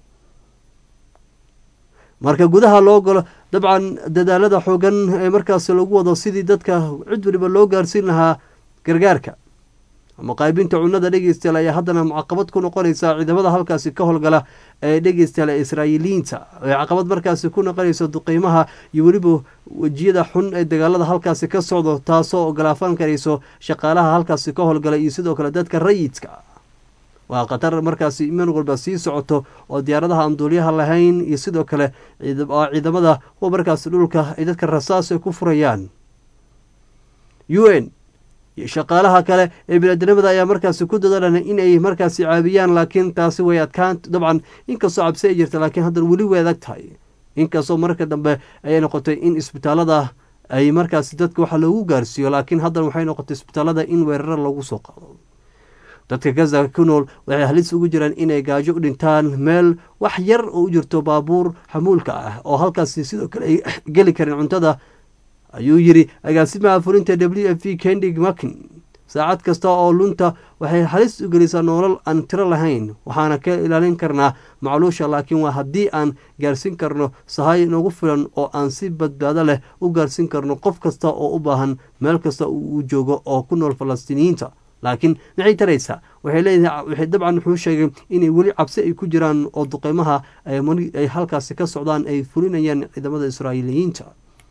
marka gudaha loo galo dabcan dadaalada xoogan ee markaas lagu wado sidii dadka cid waliba loo gaarsiin lahaa gargaarka ama qaybinta cunada dhegeystayaal ayaa haddana caqabad ku noqonaysa ciidamada halkaasi ka howlgala ee dhegeystayaal ee israa'iiliyiinta ee caqabad markaasi ku noqonayso duqeymaha iyo weliba wejiyada xun ee dagaalada halkaasi ka socdo taasoo ogolaafan karayso shaqaalaha halkaasi ka howlgala iyo sidoo kale dadka rayidka waa khatar markaasi iman walba sii socoto oo diyaaradaha aan duulyaha lahayn iyo sidoo kale ciidamada kuwa markaasi dhulka ay dadka rasaas ay ku furayaan u n iyo shaqaalaha kale ee biniaadamada ayaa markaasi ku dadaalan inay markaasi caabiyaan laakiin taasi way adkaan dabcan inkastoo cabsi ay jirta laakiin haddana weli way adag tahay inkastoo marka dambe ayay noqotay in isbitaalada ay markaasi dadka waxa loogu gaarsiiyo laakiin haddana waxay noqotay isbitaalada in weeraro lagu soo qaado dadka gaza ku nool waxay halis ugu jiraan inay gaajo u dhintaan meel wax yar oo u jirto baabuur xamuulka ah oo halkaasi sidoo kale ay geli karin cuntada ayuu yiri agaasimaha fulinta w f v kendig makin saacad kasta oo lunta waxay halis u gelisaa noolal aan tiro lahayn waxaana ka ilaalin karnaa macluusha laakiin waa haddii aan gaarsiin karno sahay nagu filan oo aan si badbaado leh u gaarsiin karno qof kasta oo u baahan meel kasta uu joogo oo ku nool falastiiniyiinta laakiin maxay taraysaa waxay leedahay waxay dabcan wuxuu sheegay inay weli cabsi ay ku jiraan oo duqeymaha ay halkaasi ka socdaan ay fulinayaan ciidamada israa'iiliyiinta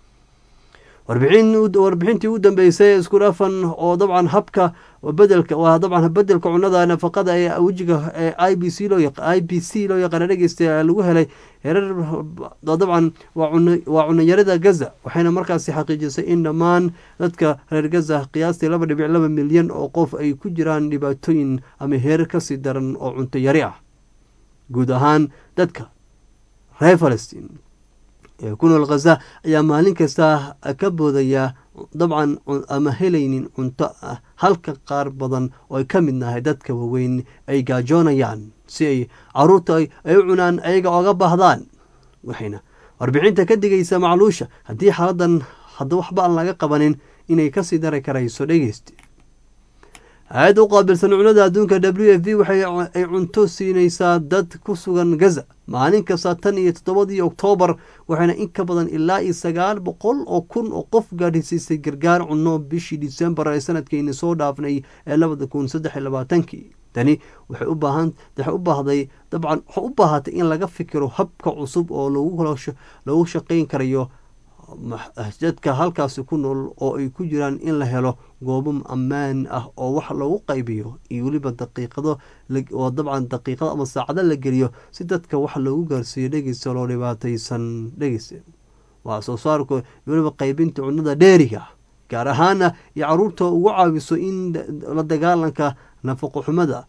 warbixintii u dambeysay isku dhafan oo dabcan habka bedelka waa dabcan bedelka cunada nafaqada ee wejiga ee i b c loo i b c loo yaqaana dhegeysta lagu helay herar dabcan waa cunayarada gaza waxayna markaasi xaqiijisay in dhammaan dadka reer gaza qiyaastii laba dhibic laba milyan oo qof ay ku jiraan dhibaatooyin ama heerar kasii daran oo cunto yari ah guud ahaan dadka reer falastiin ee ku nool khaza ayaa maalin kasta ka boodaya dabcan ama helaynin cunto ah halka qaar badan oo ay ka mid nahay dadka waaweyn ay gaajoonayaan si ay caruurta ay u cunaan ayaga oga baahdaan waxayna warbixinta ka digaysa macluusha haddii xaaladan hadda waxba aan laga qabanin inay kasii dari karayso dhegeyst hay-adda u qaabilsan cunada adduunka w f v waxay ay cunto siinaysaa dad ku sugan gaza maalin kasta tan iyo toddobadii oktoobar waxayna in ka badan ilaa iyo sagaal boqol oo kun oo qof gaadhisiisay gargaar cunno bishii disembar ee sanadkeyni soo dhaafnay ee labada kun saddex iyo labaatankii tani waxay u baahan waxay u baahday dabcan waxay u baahatay in laga fikiro habka cusub oo loogu shaqayn karayo dadka halkaasi ku nool oo ay ku jiraan in la helo goobo ammaan ah oo wax lagu qaybiyo iyo weliba daqiiqado oo dabcan daqiiqado ama saacado la geliyo si dadka wax loogu gaarsiiyo dhegeysta loo dhibaataysan dhegeysta waa soo saarku weliba qaybinta cunada dheeriga gaar ahaana iyo caruurta ugu caawiso in la dagaalanka nafaqo xumada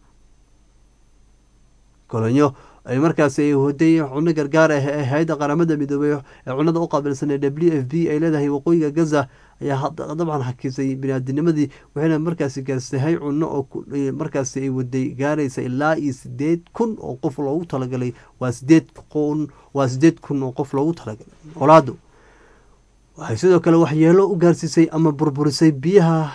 kolonyo ay markaasi ay hoday cuno gargaar ah ee hay-adda qaramada midoobey ee cunada u qaabilsan ee w f b ay leedahay waqooyiga gaza ayaa dabcan hakisay biniaadinimadii waxayna markaasi gaarsahay cuno oo markaasi ay waday gaaraysa ilaa iyo sideed kun oo qof loogu talagalay waa sideed kun waa sideed kun oo qof loogu talagalay olaadu waxay sidoo kale waxyeelo u gaarsiisay ama burburisay biyaha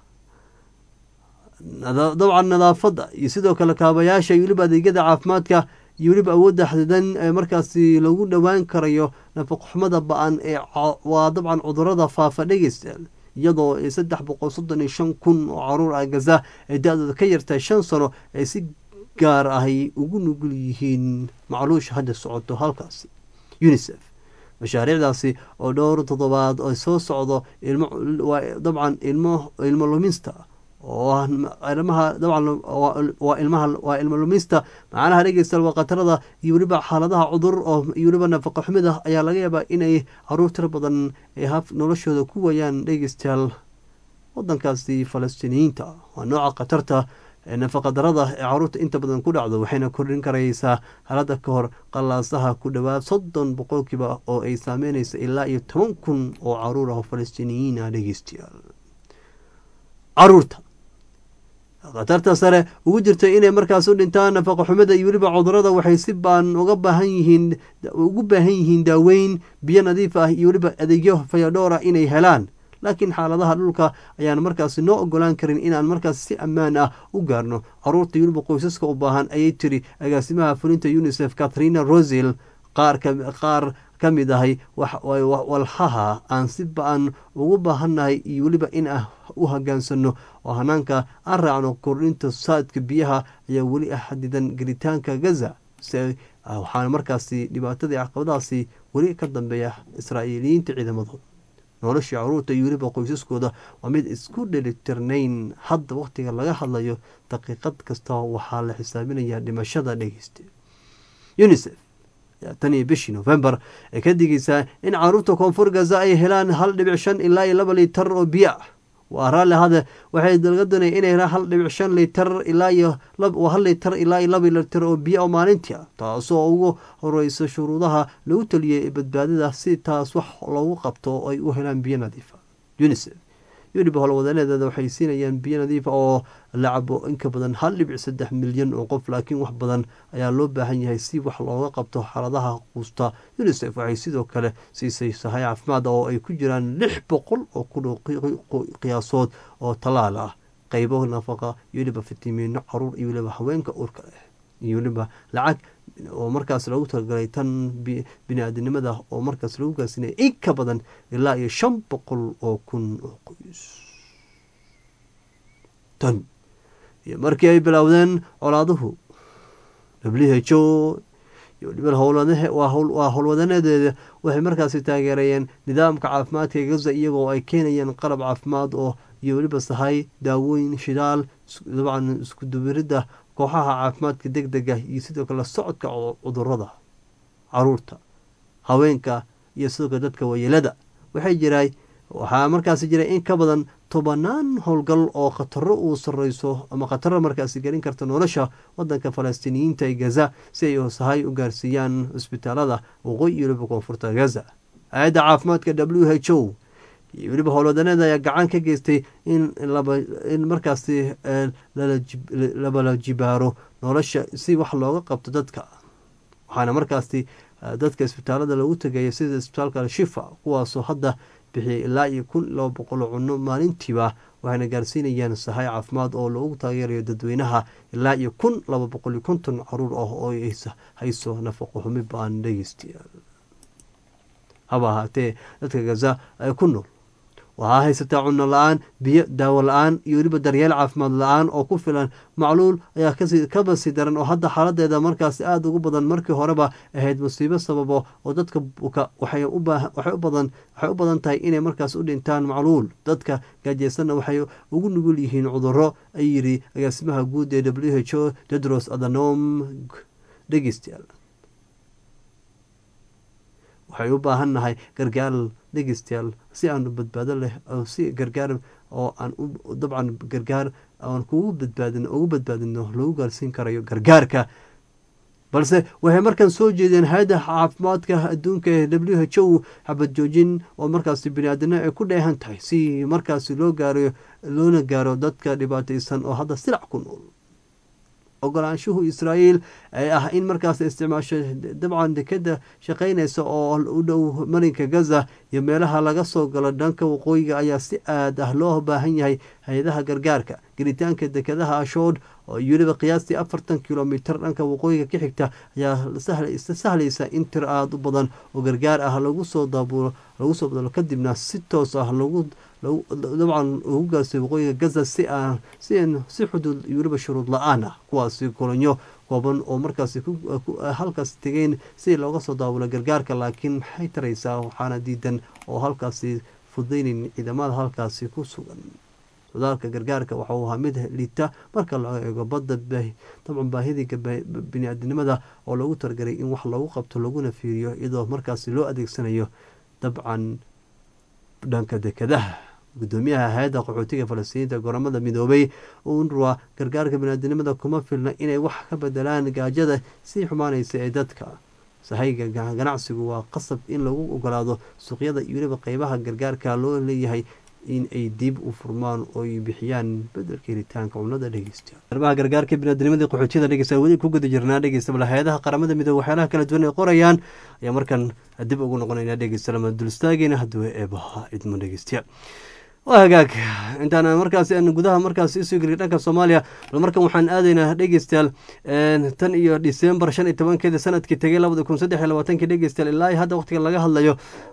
dabcan nadaafadda iyo sidoo kale kaabayaasha iyo weliba adeegyada caafimaadka iyo weliba awoodda xadidan ee markaasi lagu dhowaan karayo nafaqoxumada ba-an ee waa dabcan cudurada faafa dhegeysta iyadoo saddex boqol soddon iyo shan kun oo caruur ah gaza ay da-dooda ka yartahay shan sano ay si gaar ahay ugu nugul yihiin macluusha hadda socoto halkaasi unisef mashaariicdaasi oo dhowr toddobaad ay soo socdo ilmo dabcan ilmo ilmo lumista oo ilmaha dabcan waa ilmaha waa ilmo lumista macnaha dhegeysta waa khatarada iyo weliba xaaladaha cudur oo iyo weliba nafaqa xumida ayaa laga yaabaa inay caruur tiro badan ay haf noloshooda ku wayaan dhegeystayaal wadankaasi falastiiniyiinta waa nooca khatarta ee nafaqa darada ee caruurta inta badan ku dhacdo waxayna kordhin karaysaa halada ka hor qalaasaha ku dhowaad soddon boqolkiiba oo ay saameynaysa ilaa iyo toban kun oo caruur ah oo falastiiniyiin ah dhegeystayaal caruurta khatarta sare ugu jirta inay markaas u dhintaan nafaqa xumada iyo weliba cudurada waxay si baan uga baahan yihiin ugu baahan yihiin daaweyn biyo nadiif ah iyo weliba adeegyo fayadhoora inay helaan laakiin xaaladaha dhulka ayaan markaasi noo ogolaan karin inaan markaas si ammaan ah u gaarno caruurta iyo weliba qoysaska u baahan ayay tiri agaasimaha fulinta unisef katharina rosel qaar qaar ka mid ahay walxaha aan si ba-an ugu baahannahay iyo weliba in ah u hogaansano oo hanaanka aan raacno kordhinta saadka biyaha ayaa weli ah xadidan gelitaanka gaza waxaana markaasi dhibaatadii caqabadaasi weli ka dambeeya israa'iiliyiinta ciidamadooda noloshii caruurta iyo weliba qoysaskooda waa mid isku dhelitirnayn hadda wakhtiga laga hadlayo daqiiqad kasta waxaa la xisaabinayaa dhimashada dhegeysta unisef tan iyo bishii novembar ee ka digaysaa in caruurta koonfur gaza ay helaan hal dhibic shan ilaa iyo laba litar oo biyo ah waa raalli hade waxay laga doonaya inay hal dhibic shan litar ilaa iyo hal litar ilaa iyo laba litar oo biyo oo maalintii ah taasoo ugu horeysa shuruudaha lagu taliyay badbaadada si taas wax loogu qabto oo ay u helaan biyo nadiifa unicef weliba howlwadeeneedeeda waxay siinayaan biyo nadiifa oo la cabo inka badan hal dhibic saddex milyan oo qof laakiin wax badan ayaa loo baahan yahay si wax looga qabto xaaladaha quusta unicef waxay sidoo kale siisay sahay caafimaad oo ay ku jiraan lix boqol oo kun qiyaasood oo tallaal ah qeybo nafaqa iyo weliba fitamiino caruur iyo weliba haweenka uurka leh iyo weliba lacag oo markaas lagu talagalay tan bini-aadinimada oo markaas lagu gaarsiinaya in ka badan ilaa iyo shan boqol oo kun oo qoys tan iyo markii ay bilowdeen colaaduhu w h o iyo weliba howlwaa howlwadaneedeeda waxay markaasi taageerayeen nidaamka caafimaadka ee gaza iyagoo ay keenayeen qalab caafimaad oo iyo weliba sahay daawooyin shidaal dabcan iskudubiridda kooxaha caafimaadka deg dega iyo sidoo kale socodka cudurada caruurta haweenka iyo sidoo kale dadka wayeelada waxay jiray waxaa markaasi jiray in ka badan tobanaan howlgal oo khataro uu sareyso ama khataro markaasi gelin karta nolosha wadanka falastiiniyiinta ee gaza si ay sahay u gaarsiiyaan cisbitaalada waqooyi iyo weliba koonfurta gaza hay-adda caafimaadka w h o iyo weliba howlwadaneeda ayaa gacan ka geystay in in markaasi labala jibaaro nolosha si wax looga qabto dadka waxaana markaasi dadka isbitaalada lagu tegaya sida isbitaalka shifa kuwaasoo hadda bixiyay ilaa iyo kun laba boqol cuno maalintiiba waxayna gaarsiinayaan sahay caafimaad oo loogu taageerayo dadweynaha ilaa iyo kun laba boqol iyo konton caruur ah oo hayso nafaqo xumi baan dhegeystayaal haba ahaatee dadka gaza ay ku nool waxaa haysataa cunno la-aan biyo daawo la-aan iyo weliba daryeel caafimaad la-aan oo ku filan macluul ayaa kaba sii daran oo hadda xaaladeeda markaas aada ugu badan markii horeba ahayd musiibo sababo oo dadka waxay u badan tahay inay markaas u dhintaan macluul dadka gaajeysanna waxay ugu nugul yihiin cuduro ay yiri agaasimaha guud ee w h o tedros adhanom dhegeystayaal waxay u baahan nahay gargaar dhegeystayaal si aanu badbaado leh si gargaar oo aan dabcan gargaar aan kugu badbaadin ugu badbaadino lagu gaarsiin karayo gargaarka balse waxay markaan soo jeedeen hay-adda caafimaadka adduunka ee w h o xabad joojin oo markaasi bini-aadino ay ku dheehan tahay si markaasi loo gaaro loona gaaro dadka dhibaateysan oo hadda silac ku nool ogolaanshuhu israa'iil ee ah in markaas isticmaasho dabcan dekeda shaqeynaysa oo u dhow marinka gaza iyo meelaha laga soo galo dhanka waqooyiga ayaa si aad ah loo baahan yahay hay-adaha gargaarka gelitaanka dekedaha ashood oo weliba qiyaastii afartan kilomitar dhanka waqooyiga ka xigta ayaa sahlaysa in tir aada u badan oo gargaar ah lagu soo daabulo lagu soo badalo kadibna si toos ah lagu dabcan ugu gaarsiy waqooyiga gaza si aan si xuduud iyo weliba shuruud la-aan ah kuwaasi kulanyo kooban oo markaasi halkaas tegeen si looga soo daabulo gargaarka laakiin maxay taraysaa waxaana diidan oo halkaasi fudaynayn ciidamada halkaasi ku sugan sodaalka gargaarka waxa uu ahaa mid liita marka loo eego badda dabcan baahidii bini-aadinimada oo loogu talagalay in wax loogu qabto laguna fiiriyo iyadoo markaasi loo adeegsanayo dabcan dhanka dekadaha gudoomiyaha hay-adda qaxootiga falastiiniinta goramada midoobay unruwa gargaarka biniaadinimada kuma filna inay wax ka bedelaan gaajada sii xumaanaysa ee dadka sahayga ganacsigu waa qasab in lagu ogolaado suuqyada iyo weliba qeybaha gargaarka loo leeyahay in ay dib u furmaan oo ay bixiyaan bedelka helitaanka cunada dhegeysta arrimaha gargaarka biniadnimadii qaxootiyada dhegeysta weli ku guda jirnaa dhegeysta bal hay-adaha qaramada midoobe waxyaalaha kala duwan ay qorayaan ayaa markan dib ugu noqonayna dhegeysta lama dul istaageyna hadduu eebaha idmo dhegeystayaal waa hagaag intaan markaas gudaha markaas isoo geliya dhanka soomaaliya bal markan waxaan aadaynaa dhegeystayaal tan iyo disembar shan iyo tobankeeda sanadkii tegay labada kun saddex iyo labaatankii dhegeystayaal ilaa hadda waqtiga laga hadlayo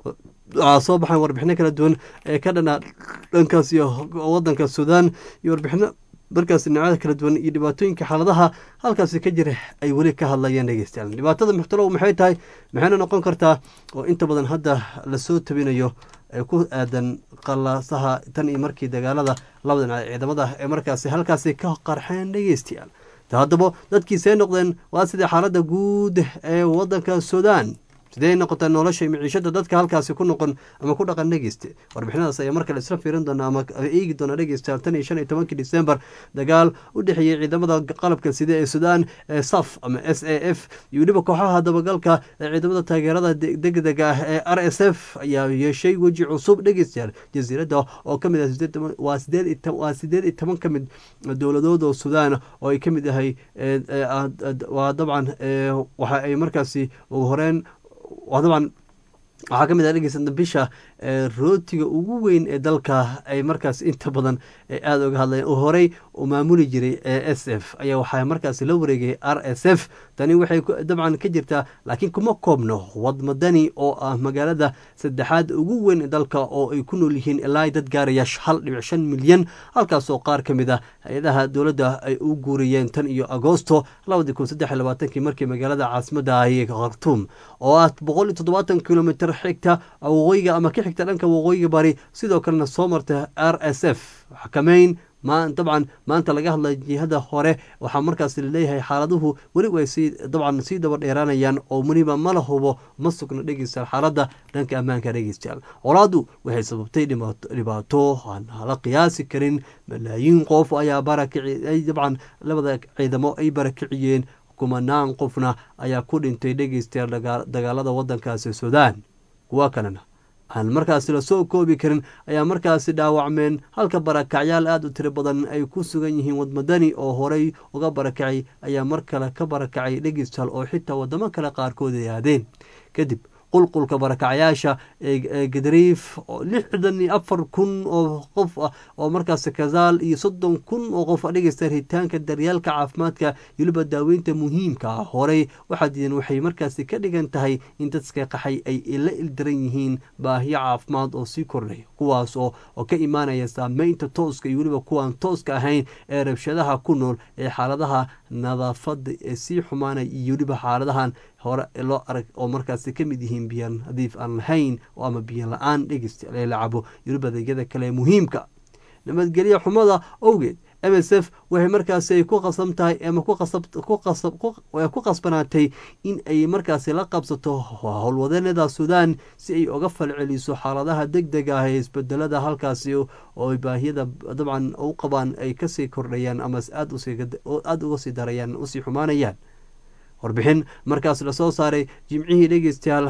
waxaa soo baxaan warbixino kala duwan ee ka dhana dhankaas iyo wadanka suudaan iyo warbixino markaas dhinacyada kala duwan iyo dhibaatooyinka xaaladaha halkaasi ka jira ay weli ka hadlayaan dhegeystayaal dhibaatada muxtalow maxay tahay maxayna noqon kartaa oo inta badan hadda lasoo tabinayo ee ku aadan qalaasaha tan iyo markii dagaalada labada dhinac ciidamada ee markaasi halkaasi ka qarxeen dhegeystayaal haddaba dadkii see noqdeen waa sidai xaaladda guud ee wadanka suudaan sidee noqotay nolosha miciishada dadka halkaasi ku noqon ama ku dhaqan dhegeyste warbixinadaas ayaa markale isla fiirin doona ama eegi doona dhegeysta tan iyo shan iyo tobankii december dagaal u dhexeeyey ciidamada qalabka sida ee sudan ee saf ama s a f iyo weliba kooxaha dabagalka ee ciidamada taageerada degdega ah ee r s f ayaa yeeshay weji cusub dhegeystayaal jasiiradda oo kamid ah waa sideed waa sideed iyo toban ka mid dowladood oo sudan oo ay kamid yahay waa dabcan waxa ay markaasi ugu horeen waa dabcan waxaa ka mid ah dhegeysta bisha rootiga ugu weyn ee dalka ay markaas inta badan aada uga hadlayeen oo horey u maamuli jiray e s f ayaa waxaa markaas la wareegay r s f tani waxay dabcan ka jirtaa laakiin kuma koobno wadmadani oo ah magaalada saddexaad ugu weyn ee dalka oo ay ku nool yihiin ilaa dad gaaraya hal dhibic shan milyan halkaasoo qaar ka mid a hay-adaha dowladda ay u guuriyeen tan iyo agoosto labadii kun saddex iyo labaatankii markii magaalada caasimadda ahi khartuum oo ah boqol iyo toddobaatan kilomitr xigta waqooyiga ama ka xigta dhanka waqooyiga bari sidoo kalena soo marta r s f xakameyn dabcan maanta laga hadlay jihada hore waxaa markaas laleeyahay xaaladuhu weli way sii dabcan sii daba dheeraanayaan oo weliba mala hubo ma sugna dhegeystayaal xaaladda dhanka ammaanka dhegeystayaal colaadu waxay sababtay dhibaato aan hala qiyaasi karin malaayiin qof ayaa barakici dabcan labada ciidamo ay barakiciyeen kumanaan qofna ayaa ku dhintay dhegeystayaal dagaalada wadankaasi sudan kuwa kalena aan markaasi lasoo koobi karin ayaa markaasi dhaawacmeen halka barakacyaal aada u tiro badan ay ku sugan yihiin wadmadani oo horey uga barakacay ayaa mar kale ka barakacay dhegistal oo xitaa wadamo kale qaarkood ay aadeen kadib qulqulka barakacyaasha ee gadariif lixdan iyo afar kun oo qof ah oo markaas kazaal iyo soddon kun oo qof dhegeysta ritaanka daryaalka caafimaadka weliba daaweynta muhiimka ah horey waxaa diidan waxay markaasi ka dhigan tahay in dadka qaxay ay la ildaran yihiin baahiyo caafimaad oo sii kordhay kuwaas oo oo ka imaanaya saameynta tooska iyo weliba kuwaan tooska ahayn ee rabshadaha ku nool ee xaaladaha nadaafada ee sii xumaanaya iyo weliba xaaladahan hore loo arag oo markaasi ka mid yihiin biyan nadiif aan lahayn oo ama biyo la-aan dhegeysta ee la cabo weliba adeegyada kale ee muhiimka nabadgelyo xumada owgeed m s f waxay markaasi ay ku qasab tahay ama ku qasbanaatay in ay markaasi la qabsato howlwadeenada sudan si ay uga falceliso xaaladaha deg dega ah ee isbedelada halkaasi oo baahiyada dabcan u qabaan ay kasii kordhayaan ama aada uga sii darayaan usii xumaanayaan warbixin markaas lasoo saaray jimcihii dhegeystayaal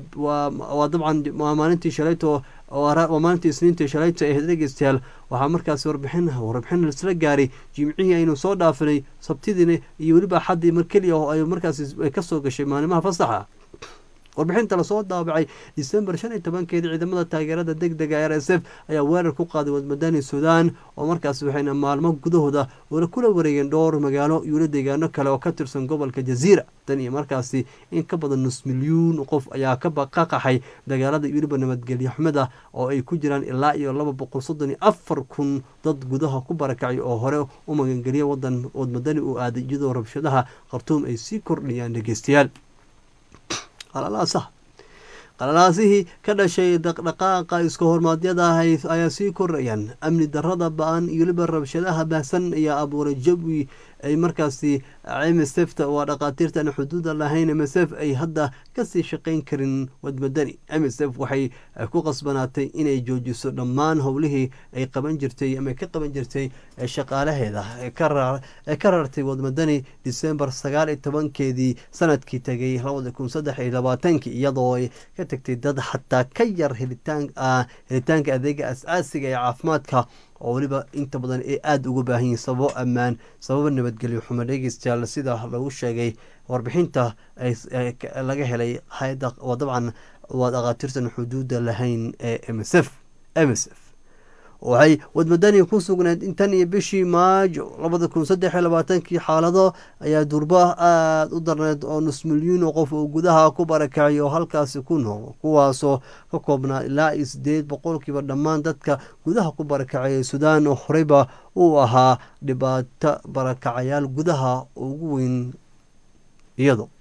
waa dabcan waa maalintii shalayto waa maalintii isniintii shalayto ahayd dhegeystayaal waxaa markaasi warbixin warbixin laisla gaaray jimcihii aynu soo dhaafinay sabtidiina iyo weliba axaddii mar keliya oo ay markaasi kasoo gashay maalimaha fasaxa warbixinta lasoo daabacay december shan iyo tobankeedi ciidamada taageerada deg dega r s f ayaa weerar ku qaaday wadmadani sudan oo markaas waxayna maalmo gudahooda oona kula wareegeen dhowr magaalo yuula deegaano kale oo ka tirsan gobolka jaziira tan iyo markaasi in ka badan nus milyuun qof ayaa ka qaxay dagaalada weliba nabadgelyo xumada oo ay ku jiraan ilaa iyo laba boqol soddon iyo afar kun dad gudaha ku barakacay oo hore u magangeliya wadan wadmadani uu aaday iyadoo rabshadaha khartuum ay sii kordhayaan dhegeystayaal qalalaasaha qalalaasihii ka dhashay dhaqdhaqaaqa iska hormaadyada ayaa sii korayaan amni darada ba-an iyo weliba rabshadaha baahsan ayaa abuuray jawi ay markaasi msfta waa dhaqaatiirtaan xuduuda lahayn msf ay hadda kasii shaqayn karin wadmadani msf waxay ku qasbanaatay inay joojiso dhammaan howlihii ay qaban jirtay ama ka qaban jirtay shaqaalaheeda ee ka rartay wadmadani december sagaal iyo tobankeedii sanadkii tegay labada kun saddex iyo labaatankii iyadoo ay ka tagtay dad xataa ka yar helitaanka adeega as-aasiga ee caafimaadka oo weliba inta badan ay aada uga baahan yihiin sababo ammaan sababo nabadgelyo xumo dhegeystayaal sida lagu sheegay warbixinta laga helay hay-adda oo dabcan waa dhaqaatiirtan xuduuda lahayn ee m s f m s f waxay wadmadani ku sugnayd intan iyo bishii maajo labada kun saddex iyo labaatankii xaalado ayaa durba aada u darneyd oo nus milyuun oo qof uu gudaha ku barakacay oo halkaasi ku nool kuwaasoo ka koobnaa ilaa iyo sideed boqolkiiba dhammaan dadka gudaha ku barakacay ee sudan oo horeyba uu ahaa dhibaato barakacayaal gudaha ugu weyn iyado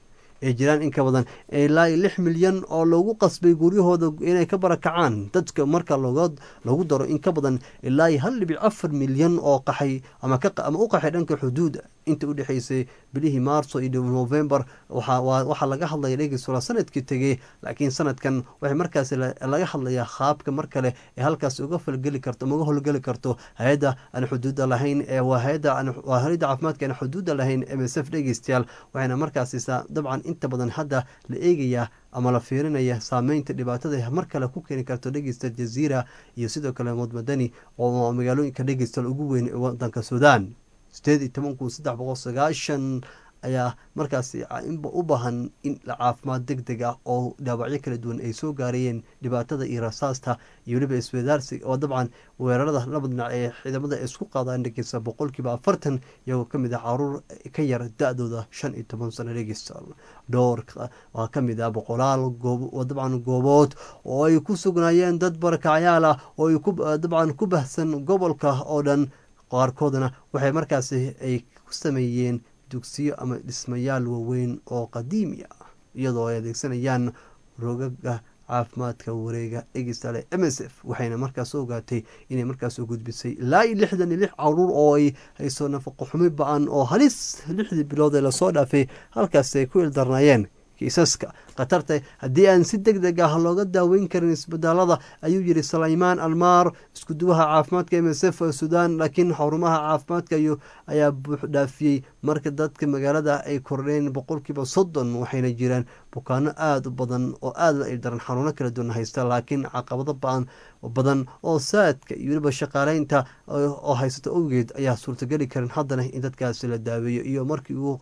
ay jiraan in ka badan ilaa iyo lix milyan oo lagu qasbay guryahooda inay ka barakacaan dadka marka lagu daro in ka badan ilaa iyo hal dhibic afar milyan oo qaxay ama u qaxay dhanka xuduuda inta u dhexeysay bilihii maarso iyo november waxaa laga hadlaya dhegeysola sanadkii tegey laakiin sanadkan waxay markaas laga hadlayaa qaabka mar kale ee halkaas uga falgeli karto ama uga howlgeli karto hay-adda aan xuduuda lahayn ee waa hay-adda waa hay-adda caafimaadka aan xuduuda lahayn m s f dhegeystayaal waxayna markaasi dabcan inta badan hadda la eegayaa ama la fiirinaya saameynta dhibaatada mar kale ku keeni karto dhegeysta jaziira iyo sidoo kale mudmadani oo magaalooyinka dhegeystayaal ugu weyn ee wadanka suudaan sideed iyo toban kun saddex boqol sagaashan ayaa markaasi u baahan in caafimaad deg deg ah oo dhaawacyo kala duwan ay soo gaarayeen dhibaatada iyo rasaasta iyo weliba iswadaarsi oo dabcan weerarada laba dhinac ee ciidamada isku qaadaan dhegeysta boqolkiiba afartan iyagoo kamid ah caruur ka yar da-dooda shan iyo toban sano dhegeysta dhowr waa kamid ah boqolaal dabcan goobood oo ay ku sugnaayeen dad barakacyaal ah oo ay dabcan ku bahsan gobolka oo dhan qaarkoodna waxay markaasi ay ku sameeyeen dugsiyo ama dhismayaal waaweyn oo qadiimi ah iyadoo ay adeegsanayaan rogaga caafimaadka wareega egistale m s f waxayna markaas ogaatay inay markaas u gudbisay ilaa iyo lixdan iyo lix caruur oo ay hayso nafaqo xumi ba-an oo halis lixdii bilood ee lasoo dhaafay halkaasi ay ku ildarnaayeen kiisaska khatarta haddii aan si deg deg ah looga daaweyn karin isbitaalada ayuu yiri salaymaan almaar iskuduwaha caafimaadka m s f sudan laakiin xarumaha caafimaadka ayaa buux dhaafiyey marka dadka magaalada ay kordheen boqolkiiba soddon waxayna jiraan bukaano aada u badan oo aada ay daran xanuuno kala duwan haysta laakiin caqabado baan badan oo saadka iyo weliba shaqaaleynta oo haysata owgeed ayaa suurtageli karin haddana in dadkaasi la daaweeyo iyo markii uu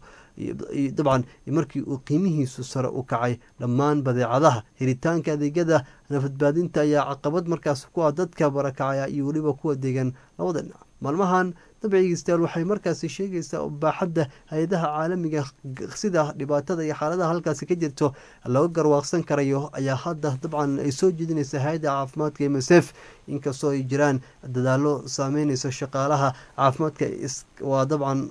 dabcan markii uu qiimihiisu sare u kacay dhammaan badeecadaha helitaanka adeegyada nafadbaadinta ayaa caqabad markaas ku ah dadka barakacaya iyo weliba kuwa degan labada dhinac maalmahan dabcigiistayaal waxay markaasi sheegaysaa baaxadda hay-adaha caalamiga sida dhibaatada iyo xaaladaha halkaasi ka jirto laga garwaaqsan karayo ayaa hadda dabcan ay soo jeedinaysa hay-adda caafimaadka m s f inkastoo ay jiraan dadaalo saameynaysa shaqaalaha caafimaadka waa dabcan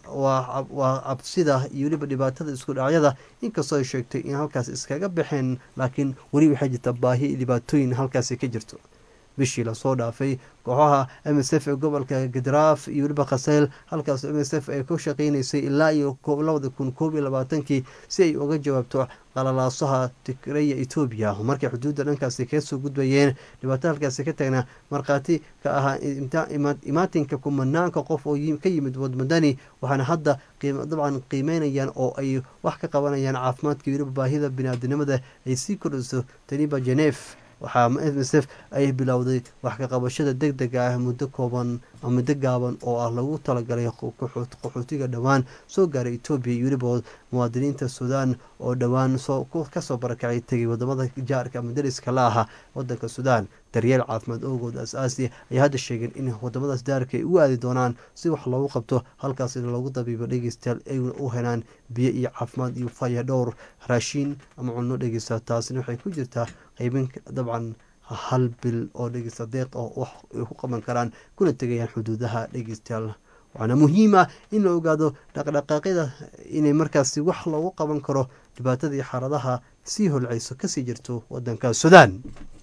waa cabsida iyo weliba dhibaatada isku dhacyada inkastoo ay sheegtay in halkaas iskaga baxeen laakiin weli waxay jirta baahi iyo dhibaatooyin halkaasi ka jirto bishii lasoo dhaafay kooxaha m s f ee gobolka gadraaf iyo weliba khaseyl halkaas m s f ay ku shaqeynaysay ilaa iyo labada kun koob iyo labaatankii si ay uga jawaabto qalalaasaha tigreya etoobiya markay xuduudda dhankaasi kaga soo gudbayeen dhibaato halkaasi ka taagna markhaati ka ahaa imaatinka kumanaanka qof oo ka yimid wadmadani waxaana hadda dabcan qiimeynayaan oo ay wax ka qabanayaan caafimaadka iyo weliba baahida biniaadinimada ay sii kordhiso taniba genef waxaa m s f ay bilowday wax ka qabashada deg dega ah muddo kooban muddo gaaban oo ah lagu talagalay qaxootiga dhowaan soo gaaray etoobiya iyo weliba muwaadiniinta suudaan oo dhowaan kasoo barakacay tegay wadamada jaarka ama dariska la aha wadanka suudaan daryeel caafimaad ogood as-aasi ayaa hadda sheegeen in wadamadaas daarka ay u aadi doonaan si wax loogu qabto halkaasina loogu dabiibo dhegeystayaal ayna u helaan biyo iyo caafimaad iyo faya dhowr raashiin ama cunno dhegeysta taasina waxay ku jirtaa qaybin dabcan hal bil oo dhegeysta deeq oo wax ay ku qaban karaan kuna tegayaan xuduudaha dhegeystayaal waxaana muhiim ah in la ogaado dhaqdhaqaaqyada inay markaasi wax loogu qaban karo dhibaatada iyo xaaladaha sii holceyso kasii jirto wadanka suudaan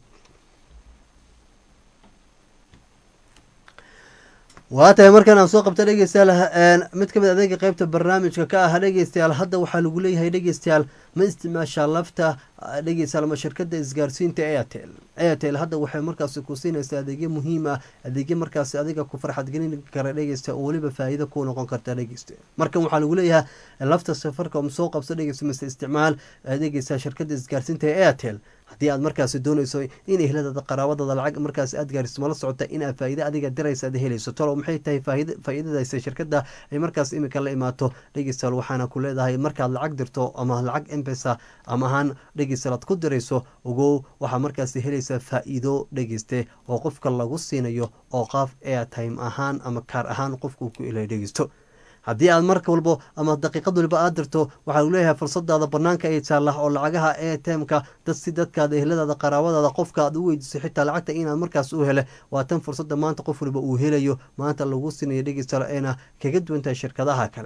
waa tahay markaan aan soo qabta dhegeystayaal mid kamid adeega qeybta barnaamijka ka ah dhegeystayaal hadda waxaa lagu leeyahay dhegeystayaal ma isticmaashaa lafta dhegeystayaal ama shirkada isgaarsiinta airtel airtel hadda waxay markaasi ku siinaysaa adeegyo muhiim ah adeegyo markaasi adiga ku farxadgelin kara dhegeysta oo weliba faa'iido ku noqon karta dhegeysta markan waxaa lagu leeyahay lafta safarka um soo qabso dhegeysta mise isticmaal dhegeysta shirkada isgaarsiinta ee airtel haddii aad markaasi dooneyso in ehladada qaraabadada lacag markaas aad gaariso mala socota inaad faa'iide adiga diraysa aad helayso tolo maxay tahay faa'iidadaasi shirkada ay markaas imika la imaato dhegeystayaal waxaana ku leedahay markaad lacag dirto ama lacag embesa ama ahaan dhegeystayaal aad ku dirayso ogow waxaa markaasi helaysaa faa'iido dhegeyste oo qofka lagu siinayo oo qaaf airtime ahaan ama kaar ahaan qofkuu ku ilay dhegeysto haddii aad marka walbo ama daqiiqad waliba aad dirto waxaa lagu leeyahay fursadaada banaanka ay taalla oo lacagaha airtimeka dad si dadkaada ehladaada qaraabadaada qofka aad u weydiiso xitaa lacagta inaad markaas u hele waa tan fursada maanta qof waliba uu helayo maanta lagu sinayo dhegeystayaal ayna kaga duwan tahay shirkadaha kale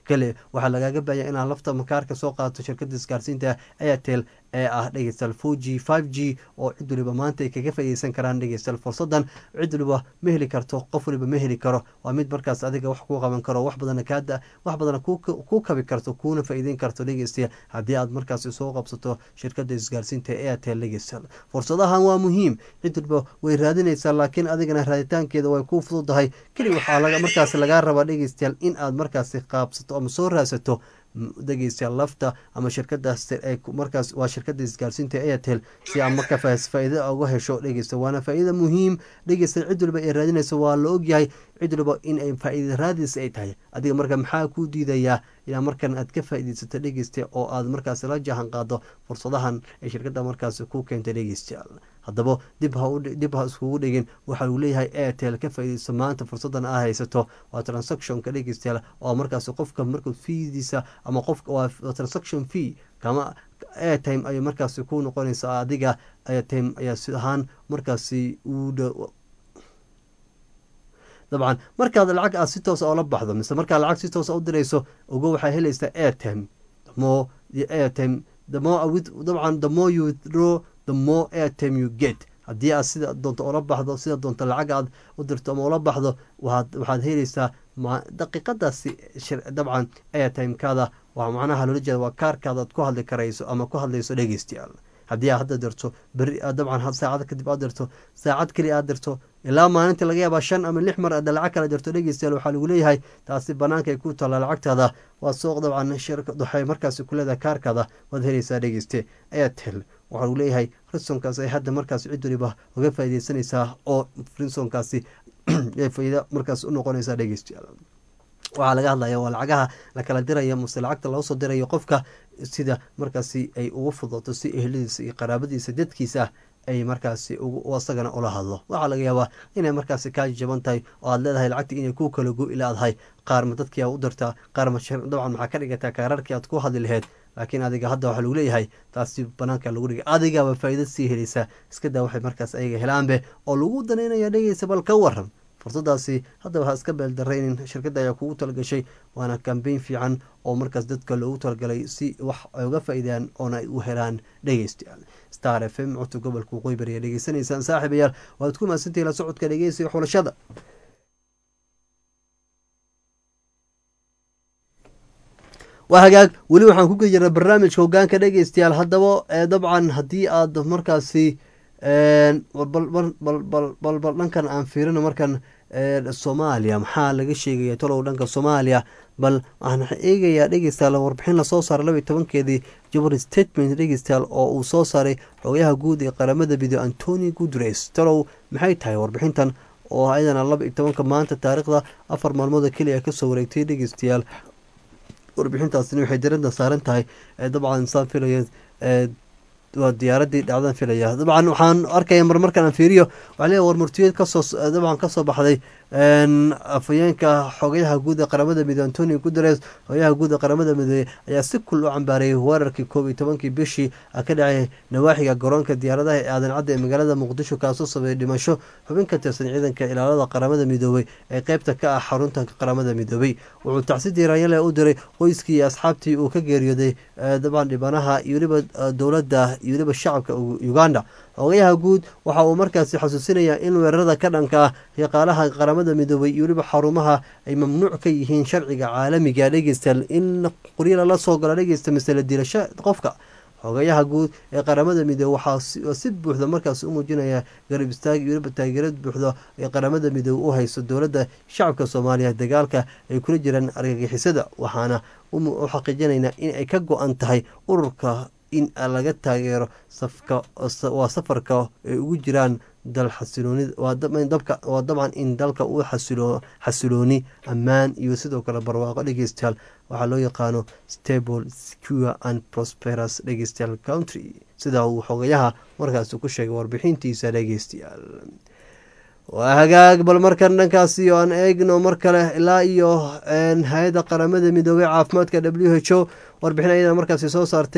kale waxaa lagaaga baahaya inaad lafta makaarka soo qaadato shirkada isgaarsiinta airtel ee ah dhegeystayaal four g five g oo cid waliba maanta ay kaga faa'iideysan karaan dhegeystayaal fursadan cid waliba ma heli karto qof waliba ma heli karo waa mid markaas adiga wax kuu qaban karo wax badana kaada wax badana kuu kabi karto kuuna faa'iideyn karto dhegeystayaal haddii aad markaasi soo qabsato shirkada isgaarsiinta airtel dhegeystayaal fursadahan waa muhiim cid waliba way raadinaysaa laakiin adigana raaditaankeeda way kuu fududahay keli waxaa markaas lagaa rabaa dhegeystayaal in aad markaasi qaabsato ama soo raadsato dhegeystayaal lafta ama shirkadaas markaas waa shirkada isgaarsiinta airtel si aad marka faa-iida uga hesho dhegeysta waana faa-iida muhiim dhegeysta cid waliba ay raadinayso waa la ogyahay cid waliba in ay faa-iida raadis ay tahay adiga marka maxaa kuu diidayaa ilaa markan aad ka faa-ideysato dhegeysta oo aad markaas la jahan qaado fursadahan ay shirkada markaas ku keentay dhegeystayaal haddaba dib ha dib ha iskugu dhigin waxa uu leeyahay airtel ka faa-ideyso maanta fursadan aa haysato waa transactionka dhegeystayaal oo markaas qofka markuu fiidiisa ama qofka waa transaction fee kama airtime ayay markaasi ku noqonaysa adiga airtime ayaa si ahaan markaasi uu dabcan markaad lacag aad si toosa oola baxdo mise markaad lacag si toosa u dirayso ogo waxaa helaysaa airtime themore the airtime the more with dabcan the more you withdraw the more airtime you get haddii aad sida doonto oola baxdo sida doonto lacag aad u dirto ama oola baxdo waaad waxaad helaysaa daqiiqadaasi dabcan airtimekaada waa macnaha loola jeeda waa kaarkaada aad ku hadli karayso ama ku hadlayso dhegeystayaal haddii aad hadda dirto beri dabcan saacad kadib aad dirto saacad keli aad dirto ilaa maalintii laga yaabaa shan ama lix mar aad lacag kala dirto dhegeystayaal waxaa lagu leeyahay taasi banaanka ay ku taalla lacagtaada waa soo dabcan waxay markaasi ku leedahay kaarkaada waad helaysaa dhegeyste airtel waxaa lagu leeyahay risonkaas ay hadda markaas cid waliba uga faaideysanaysaa oo risonkaasi faaida markaas u noqonaysaa dhegeystayaal waxaa laga hadlaya waa lacagaha la kala diraya mase lacagta loo soo dirayo qofka sida markaasi ay ugu fudato si ehladiisa iyo qaraabadiisa dadkiisa ay markaasi isagana ula hadlo waxaa laga yaabaa inay markaasi kaa jaban tahay oo aad leedahay lacagtii inay ku kala go ilaadahay qaarma dadkii aa u dirtaa qaarma dabcan maxaa ka dhigataa kaararkii aad ku hadli laheyd laakiin adiga hadda waxaa lagu leeyahay taasi banaanka lagu dhigay adigaaba faa'iida sii helaysaa iska daa waxay markaas ayaga helaanbe oo lagu danaynaya dhegeysa bal ka waran fursadaasi hadda waxaa iska beeldaraynin shirkadda ayaa kugu talagashay waana kambeyn fiican oo markaas dadka loogu talagalay si wax ay uga faa-iidaan oona ay u helaan dhegeystayaal star f m codka gobolka waqooyi bari ayaa dhegeysanaysaan saaxiibayaal waad ku mahadsantahi la socodka dhegeysiga xulashada waa hagaag weli waxaan ku geli jirnay barnaamijka hogaanka dhegeystayaal haddaba dabcan haddii aad markaasi balbal dhankan aan fiirino markan soomaaliya maxaa laga sheegaya tolow dhanka soomaaliya bal waxaan eegayaa dhegeystayaal warbixin lasoo saaray laba iyo tobankeedii jubbaland statement dhegeystayaal oo uu soo saaray xogayaha guud ee qaramada mido antoni gudres tolow maxay tahay warbixintan oo ayadana laba iyo tobanka maanta taariikhda afar maalmood keliya kasoo wareegtay dhegeystayaal warbixintaasina waxay darada saaran tahay dabcan saan filaya waa diyaaradii dhacdan filaya dabcan waxaan arkaya marmarkan aan fiiriyo waxaa leeyahay war murtiyeed kasoo dabcan kasoo baxday afayeenka xogayaha guud ee qaramada midoobe antonio guteres xogayaha guud ee qaramada midoobe ayaa si kul u cambaareeyay weerarkii koob iyo tobankii bishii ka dhacay nawaaxiga garoonka diyaaradaha ee aadan cadda ee magaalada muqdisho kaasoo sabeeyay dhimasho xubin ka tirsan ciidanka ilaalada qaramada midoobey ee qeybta ka ah xarunta qaramada midoobey wuxuu tacsi diiraanyale u diray qoyskii iyo asxaabtii uu ka geeriyooday dabcan dhibanaha iyo weliba dowladda iyo weliba shacabka uganda xogayaha guud waxa uu markaasi xasuusinayaa in weerarada ka dhanka ah shaqaalaha qaramada midoobay iyo weliba xarumaha ay mamnuuc ka yihiin sharciga caalamiga dhegeystayaal in qoryo lala soo galo dhegeysta masale dilasho qofka xogayaha guud ee qaramada midoobe waxaa si buuxda markaas u muujinaya garab istaag iyo weliba taageerad buuxda ee qaramada midoobe u hayso dowladda shacabka soomaaliya dagaalka ay kula jiraan argagixisada waxaana u xaqiijinaynaa in ay ka go-an tahay ururka in laga taageero waa safarka ay ugu jiraan dal xasilooni waa dabcan in dalka uu xasilooni ammaan iyo sidoo kale barwaaqo dhegeystayaal waxaa loo yaqaano stable secure and prosperous dhegeystayaal country sida uu xogayaha markaasi ku sheegay warbixintiisa dhegeystayaal waa hagaag bal markan dhankaasi aan eegno mar kale ilaa iyo hay-adda qaramada midoobey caafimaadka w h o warbixin ayada markaasi soo saartay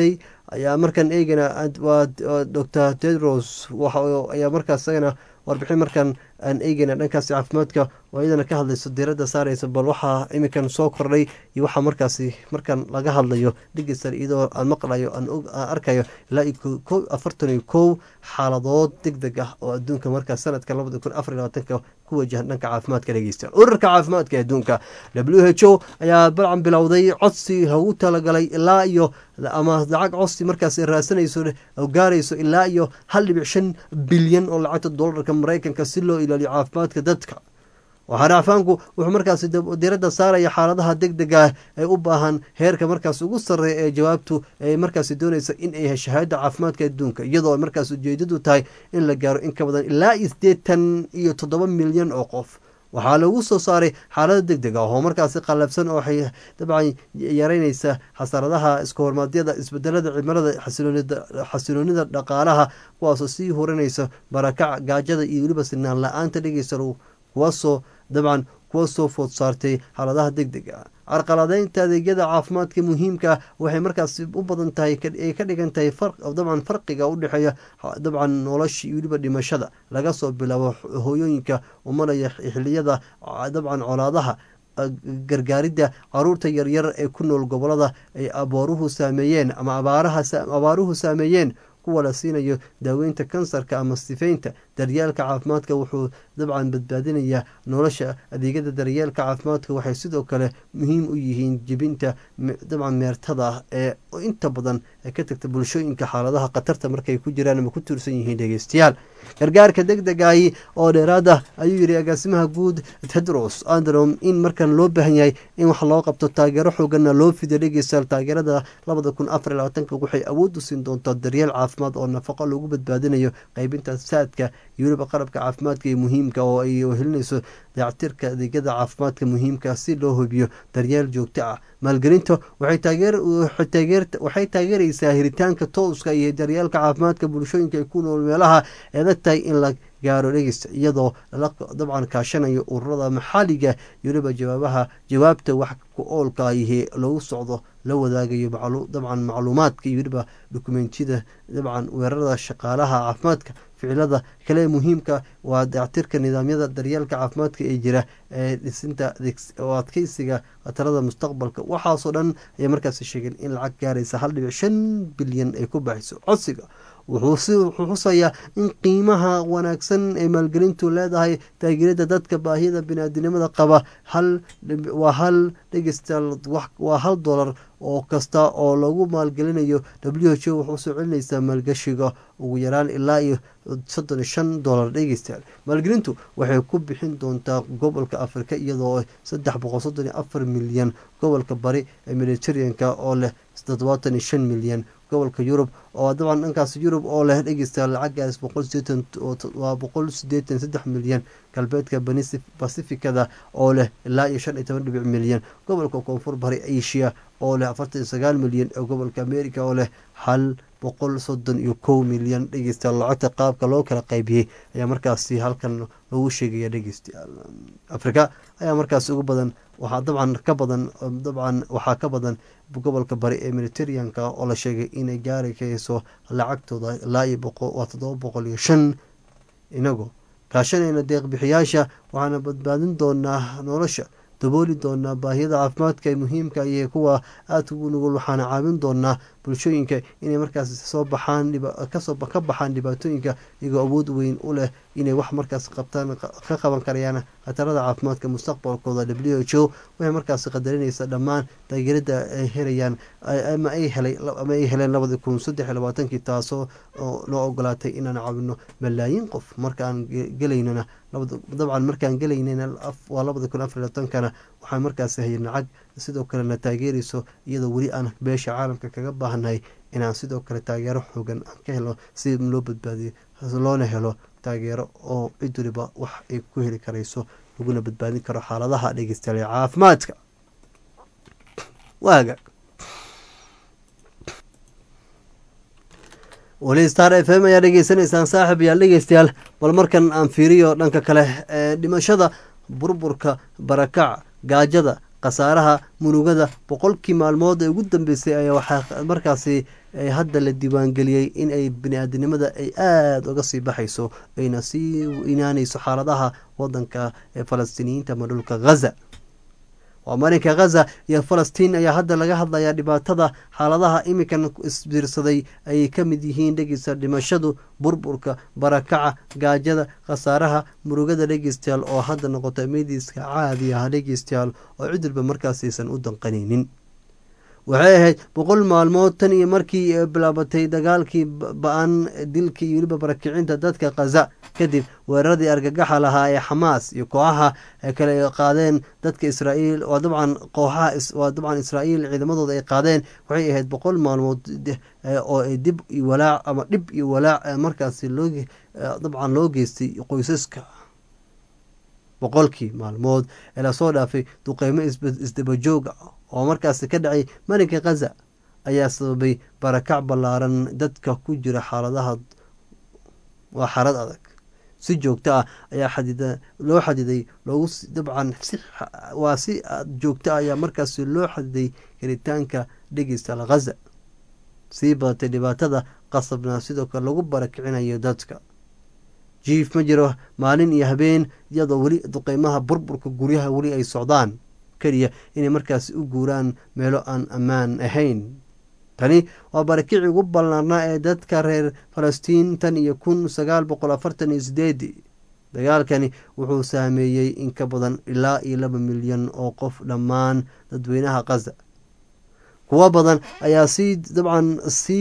ayaa markan eegana waa doctor tedros ayaa markaas isagana warbixin markan aan eegeyna dhankaasi caafimaadka oo iyadana ka hadlayso diiradda saareysa bal waxaa iminkan soo kordhay iyo waxaa markaasi markan laga hadlayo digistar iyadoo aan maqlayo aan arkayo ilaa ko afartan iyo kow xaaladood deg deg ah oo adduunka markaas sanadka labada kun afar labaatanka ku wajahan dhanka caafimaadka dhegeysta ururka caafimaadka adduunka w h o ayaa balcan bilowday codsi lagu talagalay ilaa iyo ama lacag codsi markaas raadsanayso oo gaarayso ilaa iyo hal dhibic shan bilyan oo lacagta dolarka mareykanka si loo ilaaliyo caafimaadka dadka waxaana afaanku wuxuu markaasi diradda saaraya xaaladaha deg dega ee u baahan heerka markaas ugu sarreeya ee jawaabtu ay markaasi doonaysa in ay hesho hay-adda caafimaadka adduunka iyadoo markaas ujeedadu tahay in la gaaro in ka badan ilaa iyo siddeetan iyo toddoba milyan oo qof waxaa lagu soo saaray xaalada deg deg ah oo markaasi qallabsan oo waxay dabcan yareynaysa xasaradaha iska hormaadyada isbedelada cimilada xasiloonida dhaqaalaha kuwaasoo sii hurinaysa barakac gaajada iyo weliba sinaan la-aanta dhegeysa kuwaasoo dabcan kuwa soo food saartay xaaladaha deg deg ah carqaladeynta adeegyada caafimaadka muhiimka waxay markaas u badan tahay ay ka dhigan tahay dabcan farqiga u dhexeeya dabcan nolosha iyo weliba dhimashada laga soo bilaabo hooyooyinka umanaya xiliyada dabcan colaadaha gargaaridda caruurta yaryar ee ku nool gobolada ay abooruhu saameeyeen ama abaaruhu saameeyeen kuwa la siinayo daaweynta kansarka ama sifeynta daryeelka caafimaadka wuxuu dabcan badbaadinayaa nolosha adeegyada daryeelka caafimaadka waxay sidoo kale muhiim u yihiin jebinta dabcan meertada ee inta badan ka tagta bulshooyinka xaaladaha khatarta markay ku jiraan ama ku tuursan yihiin dhegeystayaal gargaarka deg degahi oo dheeraad ah ayuu yidhi agaasimaha guud tedros androm in markan loo baahan yahay in wax loo qabto taageero xooganna loo fidiyo dhegeystayaal taageerada labada kun afar iyo labaatanka waxay awood u siin doontaa daryeel caafimaad oo nafaqo lagu badbaadinayo qeybinta saadka iyo weliba qalabka caafimaadka ee muhiimka oo ay helinayso dayactirka adeegyada caafimaadka muhiimka si loo hubiyo daryeel joogto ah maalgelinta waxay taageeraysaa hiritaanka tooska iyo daryeelka caafimaadka bulshooyinka ay ku nool meelaha eedag tahay in la gaaro dhegeysta iyadoo lala dabcan kaashanayo ururada maxaaliga iyo weliba jawaabaha jawaabta wax ku oolka ahi lagu socdo la wadaagayo dabcan macluumaadka iyo weliba dokumentiyada dabcan weerarada shaqaalaha caafimaadka ficilada kale muhiimka waa dayactirka nidaamyada daryeelka caafimaadka ee jira ee dhisinta oo adkeysiga khatarada mustaqbalka waxaasoo dhan ayay markaasi sheegeen in lacag gaaraysa hal dhibic shan bilyan ay ku baxayso codsiga wuxuu xusayaa in qiimaha wanaagsan ee maalgelintu leedahay taageerada dadka baahiyada biniaadinimada qaba waa hal dhegeystayaal waa hal dolar oo kasta oo lagu maalgelinayo w h o wuxuu soo celinaysaa maalgashiga ugu yaraan ilaa iyo soddon iyo shan dolar dhegeystayaal maalgelintu waxay ku bixin doontaa gobolka afrika iyadoo saddex boqol soddon iyo afar milyan gobolka bari ee mediteraneanka oo leh toddobaatan iyo shan milyan gobolka yurub oo dabcan dhankaas yurub oo leh dhegeysta lacagaas waa boqol sideetan saddex milyan galbeedka basifikada oo leh ilaa iyo shan iyo toban dhibic milyan gobolka koonfur bari asia oo leh afartan iyo sagaal milyan ee gobolka america oo leh hal boqol soddon iyo kow milyan dhegeysta lacagta qaabka loo kala qaybiyey ayaa markaasi halkan lagu sheegaya dhegeystayaal afrika ayaa markaasi ugu badan waxaa dabcan ka badan dabcan waxaa ka badan gobolka bari ee mediteraneanka oo la sheegay inay gaari kayso lacagtooda ilaa iyo waa toddoba boqol iyo shan inagoo kaashanayna deeqbixiyaasha waxaana badbaadin doonaa nolosha dabooli doonaa baahiyada caafimaadka ee muhiimka iyo kuwa aadka ugu nugul waxaana caawin doonaa bulshooyinka inay markaas soo baxaan kasoo ka baxaan dhibaatooyinka iyagoo awood weyn u leh inay wax markaas qabtaan ka qaban karayaan khatarada caafimaadka mustaqbalkooda w h o waxay markaas qadarinaysa dhammaan taageerada ay helayaan ama ay helay ama ay heleen labadi kun saddex iyo labaatankii taasoo noo ogolaatay inaan caawino malaayiin qof markaan gelaynana dabcan markaan gelaynana waa labadi kun afar labaatankana waxaa markaas hayay lacag sidoo kalena taageerayso iyadoo weli aan beesha caalamka kaga baahannahay inaan sidoo kale taageero xoogan aan ka helo si loo badbaadiyo loona helo taageero oo cid waliba wax ay ku heli karayso laguna badbaadin karo xaaladaha dhegeystayaal ee caafimaadka waaga weli star f m ayaa dhegeysanaysaan saaxib yaal dhegeystayaal bal markan aan fiiriyo dhanka kale ee dhimashada burburka barakac gaajada khasaaraha murugada boqolkii maalmood ee ugu dambeysay ayaa waxaa markaasi hadda la diiwaangeliyey in ay bini-aadinimada ay aada uga sii baxayso ayna sii inaanayso xaaladaha wadanka ee falastiiniyiinta ama dhulka ghaza waa marinka ghaza iyo falastiin ayaa hadda laga hadlayaa dhibaatada xaaladaha iminkan isbiirsaday ayay ka mid yihiin dhegeysta dhimashadu burburka barakaca gaajada khasaaraha murugada dhegeystayaal oo hadda noqota mediiska caadi ah dhegeystayaal oo cidilba markaasaysan u danqanaynin waxay ahayd boqol maalmood tan iyo markii bilaabatay dagaalkii ba-an dilkii iyo weliba barakicinta dadka khaza kadib weeraradii argagaxa lahaa ee xamaas iyo kooxaha kale ay qaadeen dadka israa'iil waa dabcan kooxaha waa dabcan israa'iil ciidamadooda ay qaadeen waxay ahayd boqol maalmood oo ay dib iyo walaac ama dhib iyo walaac markaasi loo dabcan loo geystay qoysaska boqolkii maalmood ee lasoo dhaafay duqeymo isdabajooga oo markaasi ka dhacay marinka khaza ayaa sababay barakac ballaaran dadka ku jira xaaladaha waa xaalad adag si joogto ah ayaa xadida loo xadiday loogu dabcan si waa si joogto ah ayaa markaasi loo xadiday karitaanka dhegeystaal khaza sii badatay dhibaatada qasabna sidoo kale lagu barakicinayo dadka jiif ma jiro maalin iyo habeen iyadoo weli duqeymaha burburka guryaha weli ay socdaan keliya inay markaasi u guuraan meelo aan ammaan ahayn tani waa barakici ugu ballaarnaa ee dadka reer falastiin tan iyo kun sagaal boqol afartan iyo sideedii dagaalkani wuxuu saameeyey in ka badan ilaa iyo laba milyan oo qof dhammaan dadweynaha khaza kuwo badan ayaa sii dabcan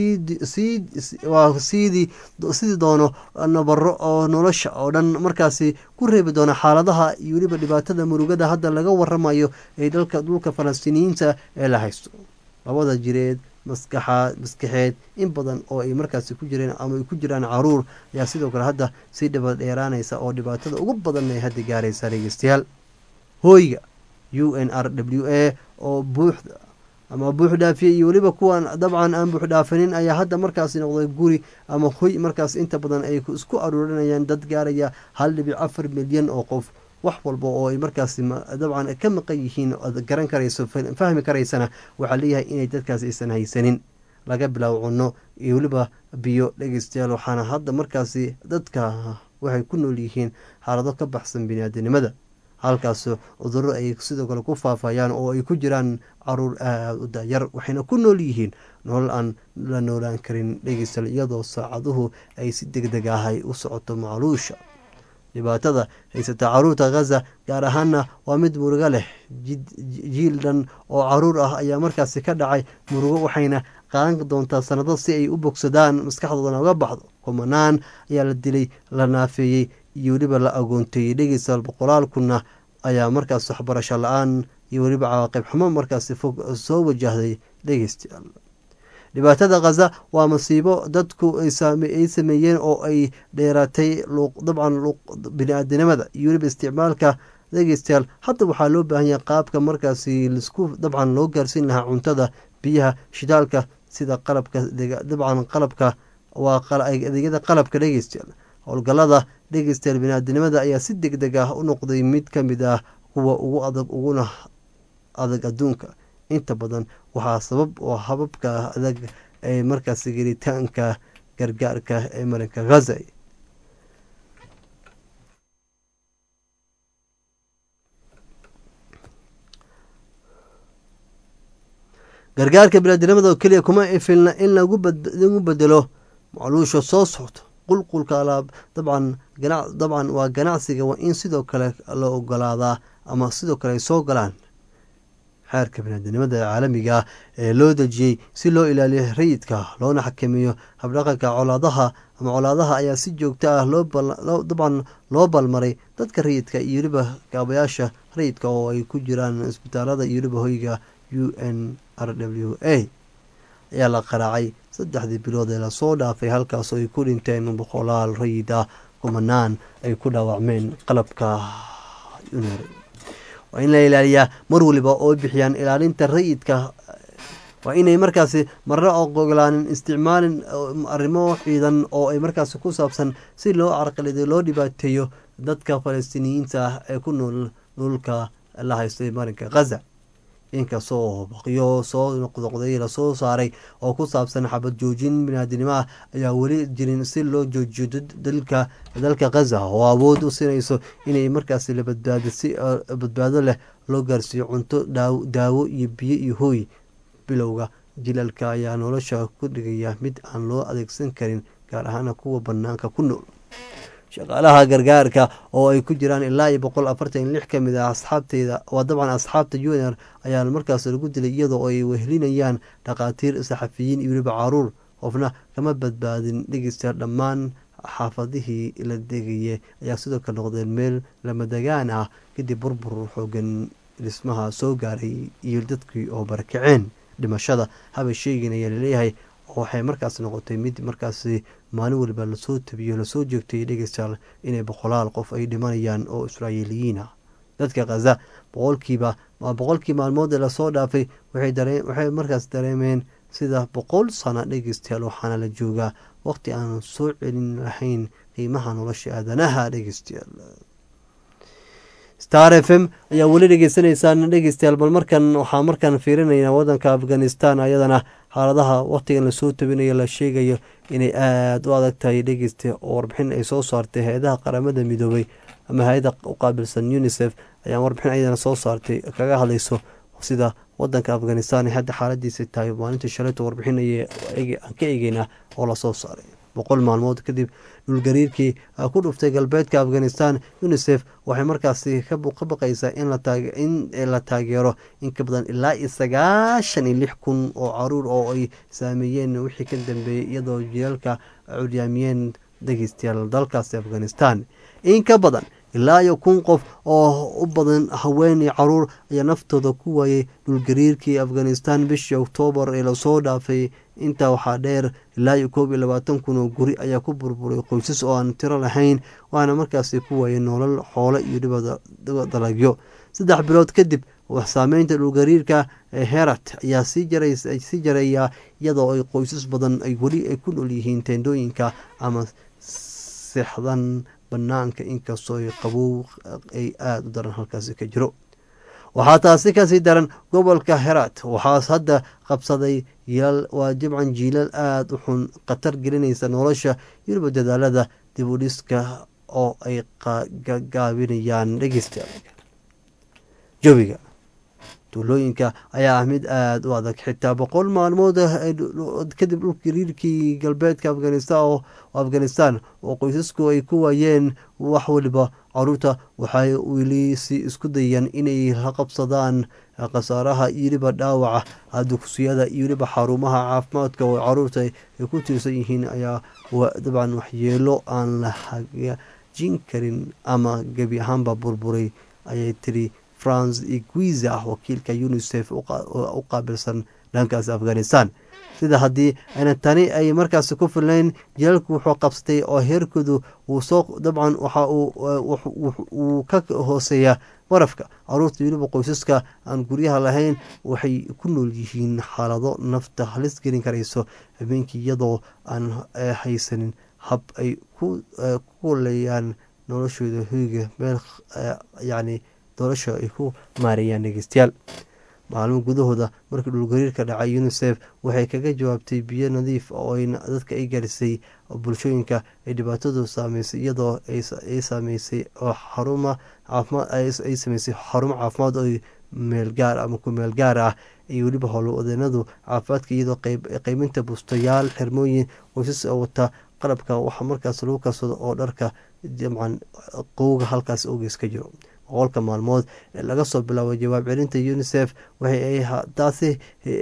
waa sidii sidii doono nabaro oo nolosha oo dhan markaasi ku reebi doona xaaladaha iyo weliba dhibaatada murugada hadda laga waramayo ee dalka dhulka falastiiniyiinta ee la haysto labada jireed maskaxa maskaxeed in badan oo ay markaasi ku jireen ama ay ku jiraan caruur ayaa sidoo kale hadda sii dhaba dheeraanaysa oo dhibaatada ugu badan ay hadda gaaraysa dhegeystayaal hooyga u n r w a oo buuxda ama buux dhaafiyey iyo weliba kuwan dabcan aan buux dhaafinin ayaa hadda markaasi noqday guri ama hoy markaas inta badan ay isku aruurinayaan dad gaaraya hal dhibic afar milyan oo qof wax walba oo ay markaasi dabcan ka maqan yihiin oad garan karayso fahmi karaysana waxaa leeyahay inay dadkaas aysan haysanin laga bilaabo cunno iyo weliba biyo dhegeystayaal waxaana hadda markaasi dadka waxay ku nool yihiin xaalado ka baxsan biniaadanimada halkaas cudurro ay sidoo kale ku faafayaan oo ay ku jiraan caruur aada u dayar waxayna ku nool yihiin nolol aan la noolaan karin dhegeystal iyadoo saacaduhu ay si deg deg ahay u socoto macluusha dhibaatada haysata caruurta khaza gaar ahaana waa mid murugo leh jiil dhan oo caruur ah ayaa markaasi ka dhacay murugo waxayna qaadan doontaa sanado si ay u bogsadaan maskaxdoodana uga baxdo kumanaan ayaa la dilay la naafeeyey iyo weliba la agoonteeyey dhegeystayaal boqolaal kunna ayaa markaas waxbarasho la-aan iyo weliba cawaaqib xumo markaasi fog soo wajahday dhegeystayaal dhibaatada khaza waa masiibo dadku ay sameeyeen oo ay dheeraatay dabcan bini-aadinimada iyo weliba isticmaalka dhegeystayaal hadda waxaa loo baahan yahay qaabka markaasi lisku dabcan loo gaarsiin lahaa cuntada biyaha shidaalka sida qalabka dabcan qalabka waa adeegyada qalabka dhegeystayaal howlgalada dhegeystayaal bini-aadinimada ayaa si deg deg ah u noqday mid ka mid ah kuwa ugu adag uguna adag adduunka inta badan waxaa sabab oo hababka adag ee markaasi gelitaanka gargaarka ee marinka ghaza gargaarka biniaadinimada oo keliya kuma filna in lagu bedelo macluusha soo socto qulqulka alaab dabcan dabcan waa ganacsiga waa in sidoo kale la ogolaadaa ama sidoo kale ay soo galaan xeerka biniaadinimada ee caalamiga ah ee loo dejiyey si loo ilaaliyo rayidka loona xakameeyo habdhaqanka colaadaha ama colaadaha ayaa si joogto ah dabcan loo balmaray dadka rayidka iyo weliba kaabayaasha rayidka oo ay ku jiraan isbitaalada iyo weliba hoyga u n r w a ayaa la qaraacay saddexdii bilood ee lasoo dhaafay halkaasoo ay ku dhinteen boqolaal rayid ah kumanaan ay ku dhaawacmeen qalabka waa in la ilaaliyaa mar waliba oo bixiyaan ilaalinta rayidka waa inay markaasi marna ogolaanin isticmaalin arrimo ciidan oo ay markaasi ku saabsan si loo carqalido loo dhibaateeyo dadka falastiiniyiinta ah ee ku nool dhulka la haystay marinka khaza inkastoo baqyo soo noqnoqday lasoo saaray oo ku saabsan xabad joojin binaadinimo ah ayaa weli jirin si loo joojiyo dalka dalka khaza oo awood u sinayso inay markaasi la badbaado si badbaado leh loo gaarsiiyo cunto daawo iyo biyo iyo hooy bilowga jilalka ayaa nolosha ku dhigaya mid aan loo adeegsan karin gaar ahaana kuwa banaanka ku nool shaqaalaha gargaarka oo ay ku jiraan ilaa iyo boqol afartan lix ka mid ah asxaabteyda waa dabcan asxaabta junior ayaa markaas lagu dilay iyadoo ay wehelinayaan dhakhaatiir saxafiyiin iyo weliba caruur qofna kama badbaadin dhegeystayaal dhammaan xaafadihii la degayay ayaa sidoo kale noqdeen meel lamadegaan ah kadib burbur xoogan dhismaha soo gaaray iyo dadkii oo barakaceen dhimashada haba sheegin ayaa laleeyahay waxay markaas noqotay mid markaasi maalin waliba lasoo tabiyo lasoo joogtay dhegeystayaal inay boqolaal qof ay dhimanayaan oo israa'iiliyiin ah dadka khaza boqolkiiba boqolkii maalmood ee lasoo dhaafay waxay markaas dareemeen sida boqol sano dhegeystayaal waxaana la joogaa waqti aan soo celin lahayn qiimaha nolosha aadanaha dhegeystayaal star f m ayaa weli dhegeysanaysaan dhegeystayaal bal markan waxaa markaan fiirinaynaa wadanka afghanistan ayadana xaaladaha waqtigan lasoo tabinayo la sheegayo inay aada u adag tahay dhegeysta oo warbixin ay soo saartay hay-adaha qaramada midoobay ama hay-ada u qaabilsan unisef ayaa warbixin ayadana soo saartay kaga hadlayso sida wadanka afghanistan hadda xaaladiisa tahay maalintii shalayto warbixin aan ka eegeynaa oo lasoo saaray boqol maalmood kadib dhulgariirkii ku dhuftay galbeedka afghanistan unisef waxay markaasi ka baqaysaa in la taageero in ka badan ilaa iyo sagaashan iyo lix kun oo caruur oo ay saameeyeen wixii ka dambeeyey iyadoo jilalka curyaamiyeen dhegeystayaal dalkaasi afghanistan in ka badan ilaa iyo kun qof oo u badan haweeney caruur ayaa naftooda ku waayay dhulgariirkii afghanistan bishii oktoobar ee lasoo dhaafay intaa waxaa dheer ilaa iyo koob iyo labaatan kun oo guri ayaa ku burburay qoysas oo aan tiro lahayn waana markaasi ku waayay nolol xoole iyo dalagyo saddex bilood kadib saameynta dhulgariirka ee herat ayaa sii jaraya iyadoo ay qoysas badan ay weli ay ku nool yihiin teendooyinka ama seexdan banaanka inkastoo ay qabow ay aada u daran halkaasi ka jiro waxaa taasi kasii daran gobolka herat waxaas hadda qabsaday waa jibcan jiilal aada u xun khatar gelinaysa nolosha yurba dadaalada dib u dhiska oo ay gaabinayaan dhegeysta jawiga tuulooyinka ayaa ah mid aada u adag xitaa boqol maalmood kadib dhulgariirkii galbeedka afghanistan oo afghanistan oo qoysasku ay ku waayeen wax waliba caruurta waxay weli si isku dayaan inay la qabsadaan khasaaraha iyo weliba dhaawaca dugsiyada iyo weliba xarumaha caafimaadka oo caruurta ay ku tiirsan yihiin ayaa dabcan waxyeelo aan la hagaajin karin ama gebi ahaanba burburay ayay tiri france iguiza ah wakiilka unisef u qaabilsan dhankaas afghanistan sida haddii ayna tani ay markaas ku filnayn jilalku wuxuu qabsatay oo heerkoodu uu soo dabcan waxa uu ka hooseeya barafka caruurta weliba qoysaska aan guryaha lahayn waxay ku nool yihiin xaalado nafta halis gelin karayso habeenkii iyadoo aan haysanin hab ay ku leeyaan noloshooda hoyga meel yacni doorasha ay ku maareeyaan dhegeystayaal maalmo gudahooda markii dhulgariirka dhacay unisef waxay kaga jawaabtay biyo nadiif oo dadka ay garisay bulshooyinka ay dhibaatadu saameysay iyadoo ay saameysay oo xaruma caafimaad ay sameysay xarumo caafimaad oo meel gaar ama ku meel gaar ah iyo weliba howlwadeenadu caafimaadka iyadoo qeyminta bustayaal xirmooyin qoysas oo wata qalabka waxa markaas lagu karsado oo dharka jamcan qowga halkaas ogeys ka jiro boqolka maalmood ee laga soo bilaabo jawaab celinta unisef taasi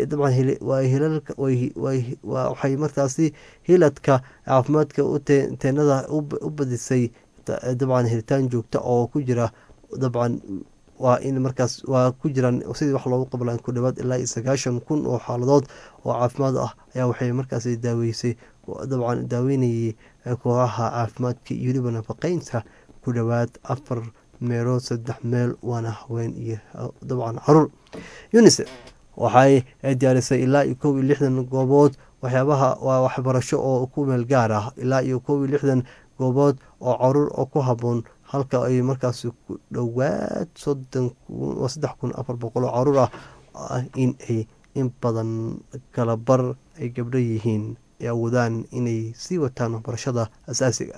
waxay markaasi hiladka caafimaadka teenada u badisay dabcan helitaan joogta oo ku jira dabcan waa in markaas waa ku jiraan sidii wax loogu qablaan ku dhawaad ilaa iyo sagaashan kun oo xaaladood oo caafimaad ah ayaa waxay markaas daaweysay dabcan daaweynayay kooxaha caafimaadka iyo weliba nafaqeynta ku dhowaad afar meelood saddex meel waana haween iyo dabcan caruur unisef waxay diyaarisay ilaa iyo kow iyo lixdan goobood waxyaabaha waa waxbarasho oo ku meel gaar ah ilaa iyo kow iyo lixdan goobood oo caruur oo ku haboon halka ay markaas ku dhowaad soddon saddex kun afar boqol oo caruur ah ah in ay in badan kala bar ay gabdho yihiin ay awoodaan inay sii wataan waxbarashada asaasiga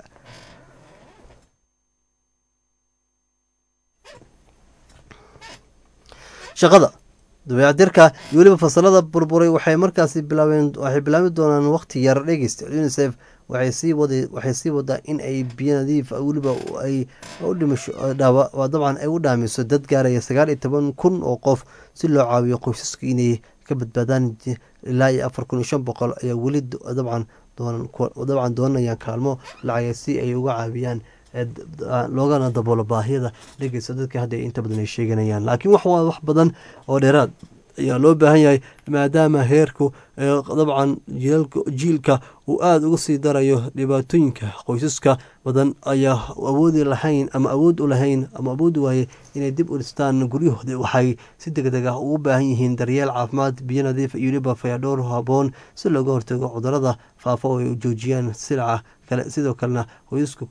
shaqada dabeecdirka iyo weliba fasalada burburay waxay markaasi bilaabeen waxay bilaabi doonaan waqti yar dhegeysta unicef waxay sii wada waxay sii wadaa in ay biyo nadiif weliba ay u dhimasho dhaawa waa dabcan ay u dhaamiso dad gaaraya sagaal iyo toban kun oo qof si loo caawiyo qoysaska inay ka badbaadaan ilaa iyo afar kun iyo shan boqol ayaa weli dabcan doonan dabcan doonayaan kaalmo lacagay si ay uga caawiyaan loogana daboolo baahiyada dhegeysta dadka hadda inta badan ay sheeganayaan laakiin wax waa wax badan oo dheeraad ayaa loo baahan yahay maadaama heerku dabcan jiilka uu aada uga sii darayo dhibaatooyinka qoysaska badan ayaa awoodi lahayn ama awood u lahayn ama awoodi waayey inay dib u dhistaan guryahooda waxay si deg deg ah ugu baahan yihiin daryeel caafimaad biyo nadiif iyo weliba fayadhowr haboon si looga hortago cudurada faafa oo ay joojiyaan silaca kale sidoo kalena qoysaska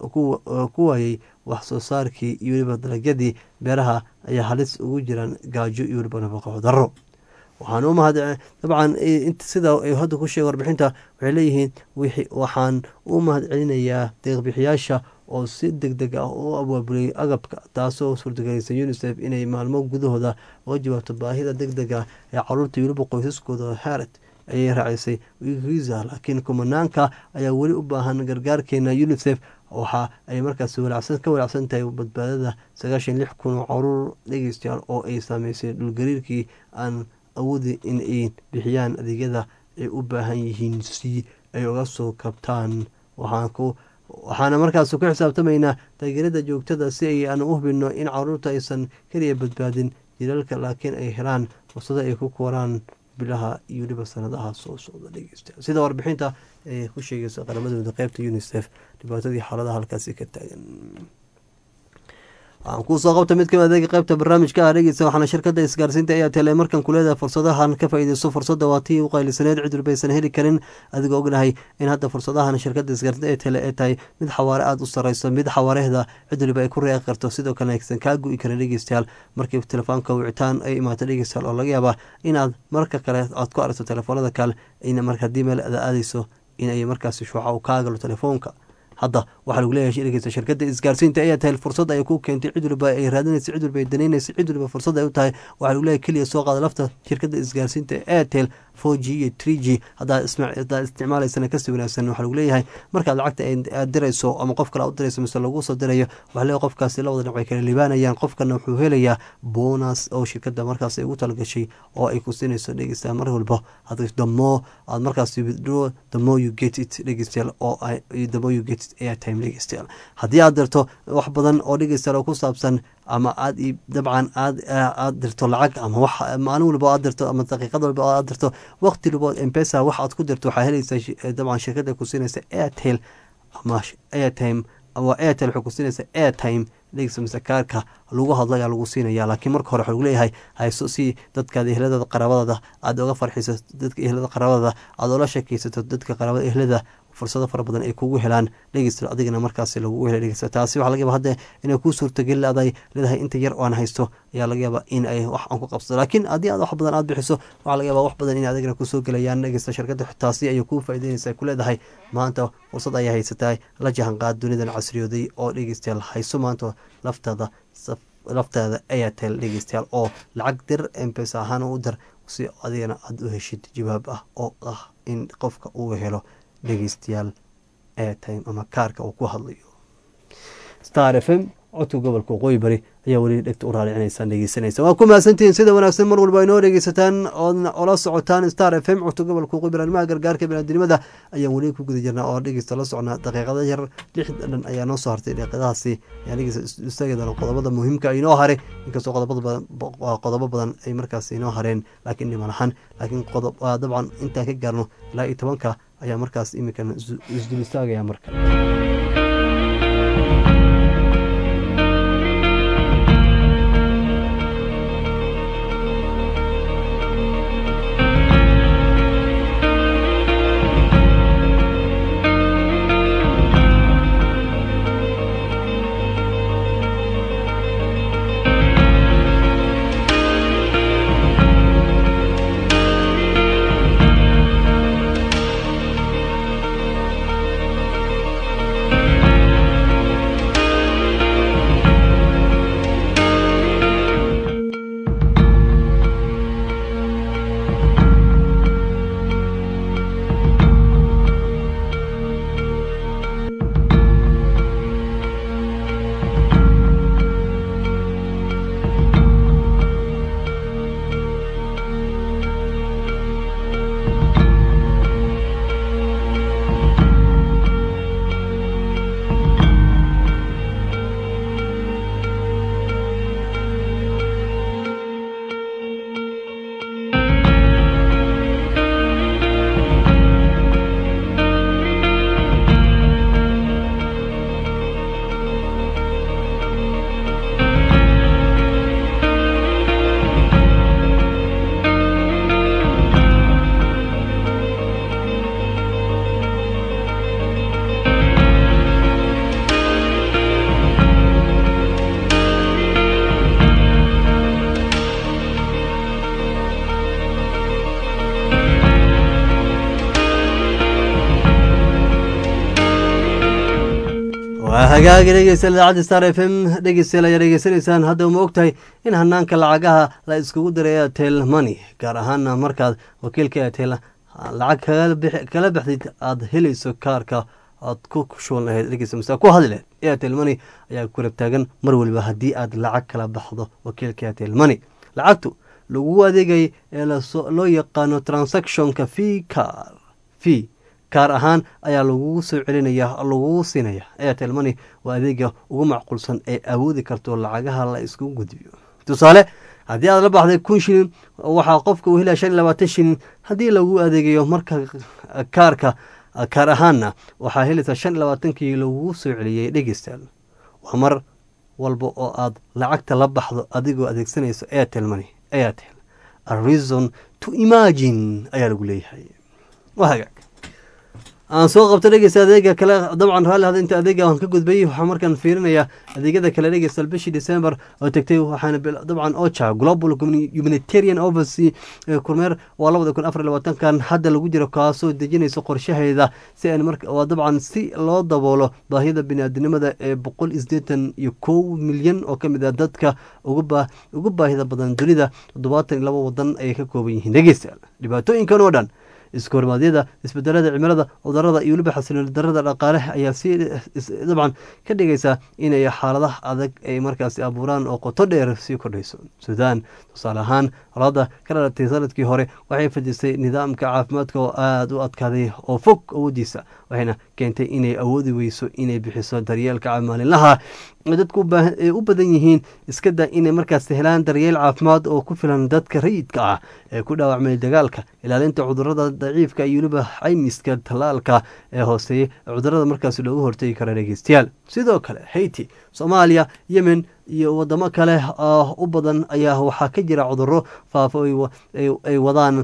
ku waayey wax soo saarkii iyo weliba dalagyadii beeraha ayaa halis ugu jiraan gaajo iyo weliba nafaqo cudaro waxaan u mahad dabcan sida ay hadda ku sheegay warbixinta waxay leeyihiin waxaan u mahad celinayaa deeqbixiyaasha oo si deg deg ah u abaabulay agabka taasoo suurtagelaysa unicef inay maalmo gudahooda uga jawaabto baahida deg deg ah ee caruurta weliba qoysaskooda haret ayay raacisay wiza laakiin kumanaanka ayaa weli u baahan gargaarkeena unicef waxa ay markaas ka walacsan tahay badbaadada sagaashan lix kun oo caruur dhegeystayaal oo ay saameysay dhulgariirkii aan awoodi in ay bixiyaan adeegyada ay u baahan yihiin si ay uga soo kabtaan waxaana markaas ku xisaabtamaynaa taageerada joogtada si ay aan u hubino in caruurta aysan keliya badbaadin jilalka laakiin ay helaan fursado ay ku koraan bilaha iyo weliba sanadaha soo socda dhegeysta sida warbixinta ee ku sheegaysa qaramadooda qeybta unicef dhibaatadii xaaladaha halkaasi ka taagan waxaan kuusoo qabta mid kamid adeega qeybta barnaamijka ah dhegeysa waxaana shirkada isgaarsiinta ayaa teelay markan kuleedahay fursadahan ka faa-ideyso fursadda waa tii u qaylisaneed cid walbaysan heli karin adigoo ognahay in hadda fursadahan shirkada isgaarsiinta ee tele ee tahay mid xawaare aada u sareyso mid xawaareehda cid waliba ay ku reeqi karto sidoo kalena aysan kaa gu-i karin dhegeystayaal markii telefoonka wicitaan ay imaato dhegeystayaal oo laga yaabaa inaad marka kale aad ku aragto telefoonada kale in mar haddii meel ada aadeyso in ay markaasi shuuca u kaa galo telefoonka hadda waxaa lagu leeyahay dhegeysta shirkada isgaarsiinta ayaa tahay fursad ay ku keentay cid waliba ay raadinaysa cid waliba ay danaynaysa cid waliba fursad ay u tahay waxaa lagu leeyahay keliya soo qaada lafta shirkada isgaarsiinta airtel four g iyo tree g haddaad isticmaalaysana kasii wanaagsan waxaa lagu leeyahay markaad lacagta aad dirayso ama qof kale u dirayso mise lagu soo dirayo waxaa leeyahay qofkaasi labada dhinac way kala libaanayaan qofkana wuxuu helayaa bonus oo shirkada markaas ay ugu talagashay oo ay ku siinayso dhegeysta mar walba the more aad markaas withdraw the more you get it dhegeystayaal oo the more you get it airtime dhegeystayaal haddii aad dirto wax badan oo dhegeystayaal oo ku saabsan ama aad dabcan aad aad dirto lacag ama wax maalin walba aad dirto ama daqiiqad walba aad dirto waqti walba mpesa wax aad ku dirto waxaa helaysaa dabcan shirkada ku siinaysa airtel ama airtime ama airtel waxay ku siinaysa airtime dhegeysa mise kaarka lagu hadlo ayaa lagu siinaya laakiin marka hore waxaa lagu leeyahay hayso si dadkaada ehladada qaraabadada aad oga farxiso dadka ehlada qaraabadada aad ola sheekeysato dadka qaraabada ehlada fursado fara badan ay kugu helaan dhegeysta adigana markaasi lagugu hela dhegeysta taasi waxaa laga yaaba hadda inay kuu suurtageli aday leedahay inta yar oo aan haysto ayaa laga yaaba in ay wax aan ku qabsado laakiin haddii aad wax badan aad bixiso waxaa laga yaaba wax badan in adigana kusoo gelayaan dhegeysta shirkada taasi ayay kuu faa'ideynaysa ku leedahay maanta fursad ayaa haysataa la jahanqaad dunidan casriyooday oo dhegeystayaal hayso maanta laftaada laftaada airtel dhegeystayaal oo lacag dir mpesa ahaan u dir si adigana aada u heshid jawaab ah oo ah in qofka uu helo dhegeystayaal airtime ama kaarka uu ku hadlayo star f m codka gobolka waqooyi bari ayaa weli dhegta u raalicinaysaa dhegeysanaysa waa ku mahadsantihiin sida wanaagsan mar walba inoo dhegeysataan oodna ola socotaan star f m codka gobolka waqooyi bari arrimaha gargaarka binaadinimada ayaan weli ku guda jirnaa oo dhegeysta la socnaa daqiiqada yar lix dhan ayaa noo soo hartay daqiiqadahaasi ayaa dhegeysta istageedana qodobada muhiimka inoo haray inkastoo qodobo badan ay markaas inoo hareen laakiin dhiman ahaan laakiin dabcan intaan ka gaarno ilaa iyo tobanka ayaa markaas iminkan isdul istaagaya marka waa hagaagi dhegeystayaal idaacadda star f m dhegeystayaal ayaa dhegeysanaysaan hadda ma ogtahay in hanaanka lacagaha la iskugu diray airtel money gaar ahaana markaad wakiilka airtel lacag kala baxdid aada helayso kaarka aad ku shuban lahayd dhegeysta mase ku hadli lahayd airtel money ayaa ku rabtaagan mar waliba haddii aad lacag kala baxdo wakiilka airtel money lacagtu lagu adeegay ee loo yaqaano transactionka fee car fee kaar ahaan ayaa lagugu soo celinaya lagugu siinaya airtel money waa adeega ugu macquulsan ee awoodi karto lacagaha la isku gudbiyo tusaale haddii aad la baxday kun shilin waxaa qofka uu helaya shan iyo labaatan shilin haddii lagu adeegayo marka kaarka kaar ahaanna waxaa helaysaa shan iyo labaatankii lagugu soo celiyey dhegeystaal waa mar walba oo aad lacagta la baxdo adigoo adeegsanayso airtel money airtel a reason to imagine ayaa lagu leeyahay waa hagaag aan soo qabto dhegeysta adeega kale dabcan raalli hada inta adeega aan ka gudbay waxaa markaan fiirinayaa adeegyada kale dhegeysta bishii december oo tegtay waxaana dabcan ocha global humanitarian oversea kormeer waa labada kun afar labaatankan hadda lagu jiro kaasoo dejinayso qorshaheeda si aan mar waa dabcan si loo daboolo baahida biniaadinimada ee boqol iyo sideetan iyo kow milyan oo kamid ah dadka ugu baahida badan dunida toddobaatan iyo laba wadan ayay ka kooban yihiin dhegeysta dhibaatooyinkan oo dhan isku hormaadyada isbedelada cimilada cudurada iyo weliba xasilooni darada dhaqaale ayaa si dabcan ka dhigaysa inay xaaladaha adag ay markaasi abuuraan oo qoto dheer sii kordhayso suudaan tusaale ahaan colaada ka dhalatay sanadkii hore waxay fadisay nidaamka caafimaadka oo aada u adkaaday oo fog awoodiisa waxayna keentay inay awoodi weyso inay bixiso daryeelka maalinlaha dadku u badan yihiin iskada inay markaas helaan daryeel caafimaad oo ku filan dadka rayidka ah ee ku dhaawacmay dagaalka ilaalinta cudurada daciifka iyo weliba caymiska tallaalka ee hooseeya cudurada markaas loogu hortegi kara dhegeystayaal sidoo kale haiti soomaaliya yemen iyo wadamo kale u badan ayaa waxaa ka jira cuduro faafo ay wadaan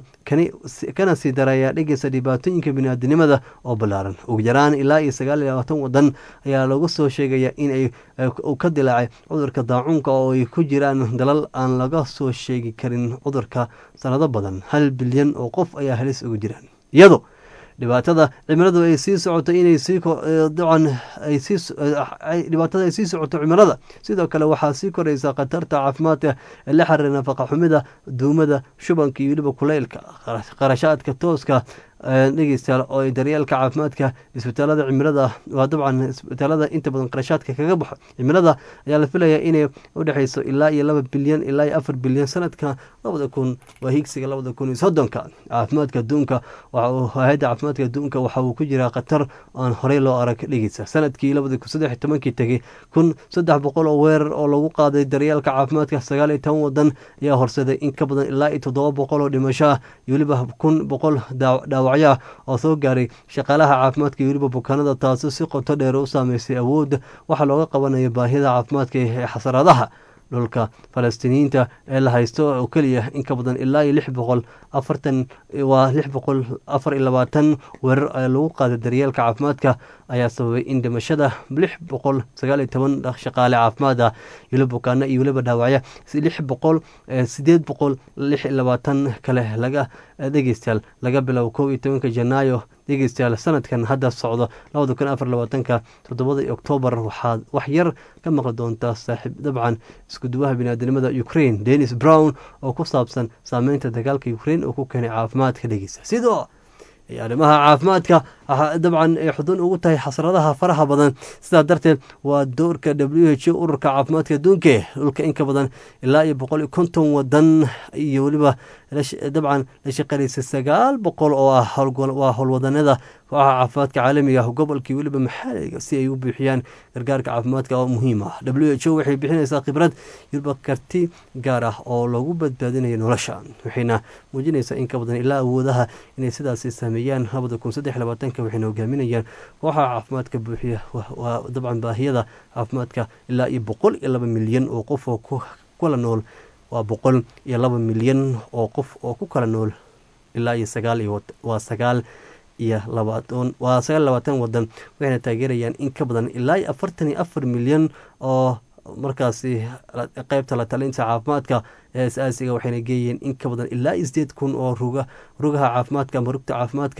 kana sii daraya dhegeysta dhibaatooyinka biniaadinimada oo ballaaran ugu yaraan ilaa iyo sagaal iyo labaatan wadan ayaa lagu soo sheegaya inay ka dilaacay cudurka daacuunka oo ay ku jiraan dalal aan laga soo sheegi karin cudurka sanado badan hal bilyan oo qof ayaa halis ugu jiraan iyado dhibaatada cimiladu ay sii socoto inay sii dacan ay sii dhibaatada ay sii socoto cimilada sidoo kale waxaa sii koraysa khatarta caafimaadka ee la xiriira nafaqa xumida duumada shubanka iyo weliba kuleylka qarashaadka tooska dhegeystayaal oo daryeelka caafimaadka isbitaalada cimilada waa dabcan isbitaalada inta badan qarashaadka kaga baxo cimilada ayaa la filaya inay udhexeyso ilaa iyo laba bilyan ilaa iyo afar bilyan sanadka labada kun waa higsiga labada kun iyo soddonka caafimaadka adduunka hay-adda caafimaadka adduunka waxa uu ku jiraa khatar aan horey loo arag dhegeysa sanadkii labada kun saddex iyo tobankii tegay kun saddex boqol oo weerar oo lagu qaaday daryeelka caafimaadka sagaal iyo toban wadan ayaa horseday in ka badan ilaa iyo toddoba boqol oo dhimasho ah iyo weliba kun boqol dhaawac oo soo gaaray shaqaalaha caafimaadka iyo weliba bukaanada taasi si qoto dheer u saameysay awoodda waxaa looga qabanaya baahida caafimaadka ee xasaraadaha dhulka falastiiniyiinta ee la haysto oo keliya in ka badan ilaa iyo lix boqol afartan waa lix boqol afar iyo labaatan weerar ee lagu qaaday daryeelka caafimaadka ayaa sababay in dhimashada lix boqol sagaal iyo toban shaqaale caafimaad ah weliba bukaano iyo weliba dhaawacya lix boqol sideed boqol lix iyo labaatan kale laga dhegeystayaal laga biloabo kow iyo tobanka janaayo dhegeystayaal sanadkan hadda socdo labada kun afar labaatanka toddobada oktoobar waxaad wax yar ka maqli doontaa saaxiib dabcan iskuduwaha biniaadanimada ukraine denis brown oo ku saabsan saameynta dagaalka ukraine oo ku keenay caafimaadka dhegeysta sidoo arrimaha caafimaadka dabcan ay xudun ugu tahay xasradaha faraha badan sidaa darteed waa doorka w h o ururka caafimaadka adduunka dhulka inka badan ilaa iyo boqol iyo konton wadan iyo weliba dabcan la shaqeynaysa sagaal boqol oo ah waa howlwadanada kooxaha caafimaadka caalamiga ah gobolkii weliba maxaaliga si ay u buuxiyaan gargaarka caafimaadka oo muhiim ah w h o waxay bixinaysaa khibrad weliba karti gaar ah oo lagu badbaadinayo nolosha waxayna muujinaysaa in ka badan ilaa awoodaha inay sidaasi sameeyaan labada kun saddex labaatanka waxayna hogaaminayaan kooxaha caafimaadka buuxiya waa dabcan baahiyada caafimaadka ilaa iyo boqol iyo laba milyan oo qof oo kula nool waa boqol iyo laba milyan oo qof oo ku kala nool ilaa iyo sagaal iyo waa sagaal iyo labaatan waa sagaal labaatan wadan waxayna taageerayaan in ka badan ilaa iyo afartan iyo afar milyan oo markaasi qeybta la talinta caafimaadka ee asaasiga waxayna geeyeen in ka badan ilaa iyo sideed kun oo ruga rugaha caafimaadka ama rugta caafimaadka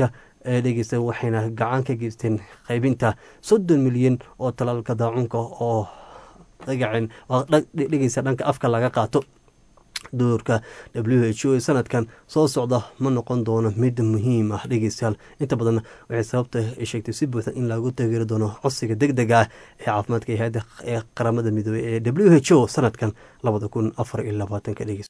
dhegeysta waxayna gacan ka geysteen qaybinta soddon milyan oo talaalka daacunka oo dhagacen dhegeysa dhanka afka laga qaato doorka w h o ee sanadkan soo socda ma noqon doono mid muhiim ah dhegeystayaal inta badan waxay sababta ay sheegtay si buuxda in lagu taageeri doono codsiga deg dega ah ee caafimaadka hay-adda ee qaramada midoobey ee w h o sanadkan labada kun afar iyo labaatanka dhegeys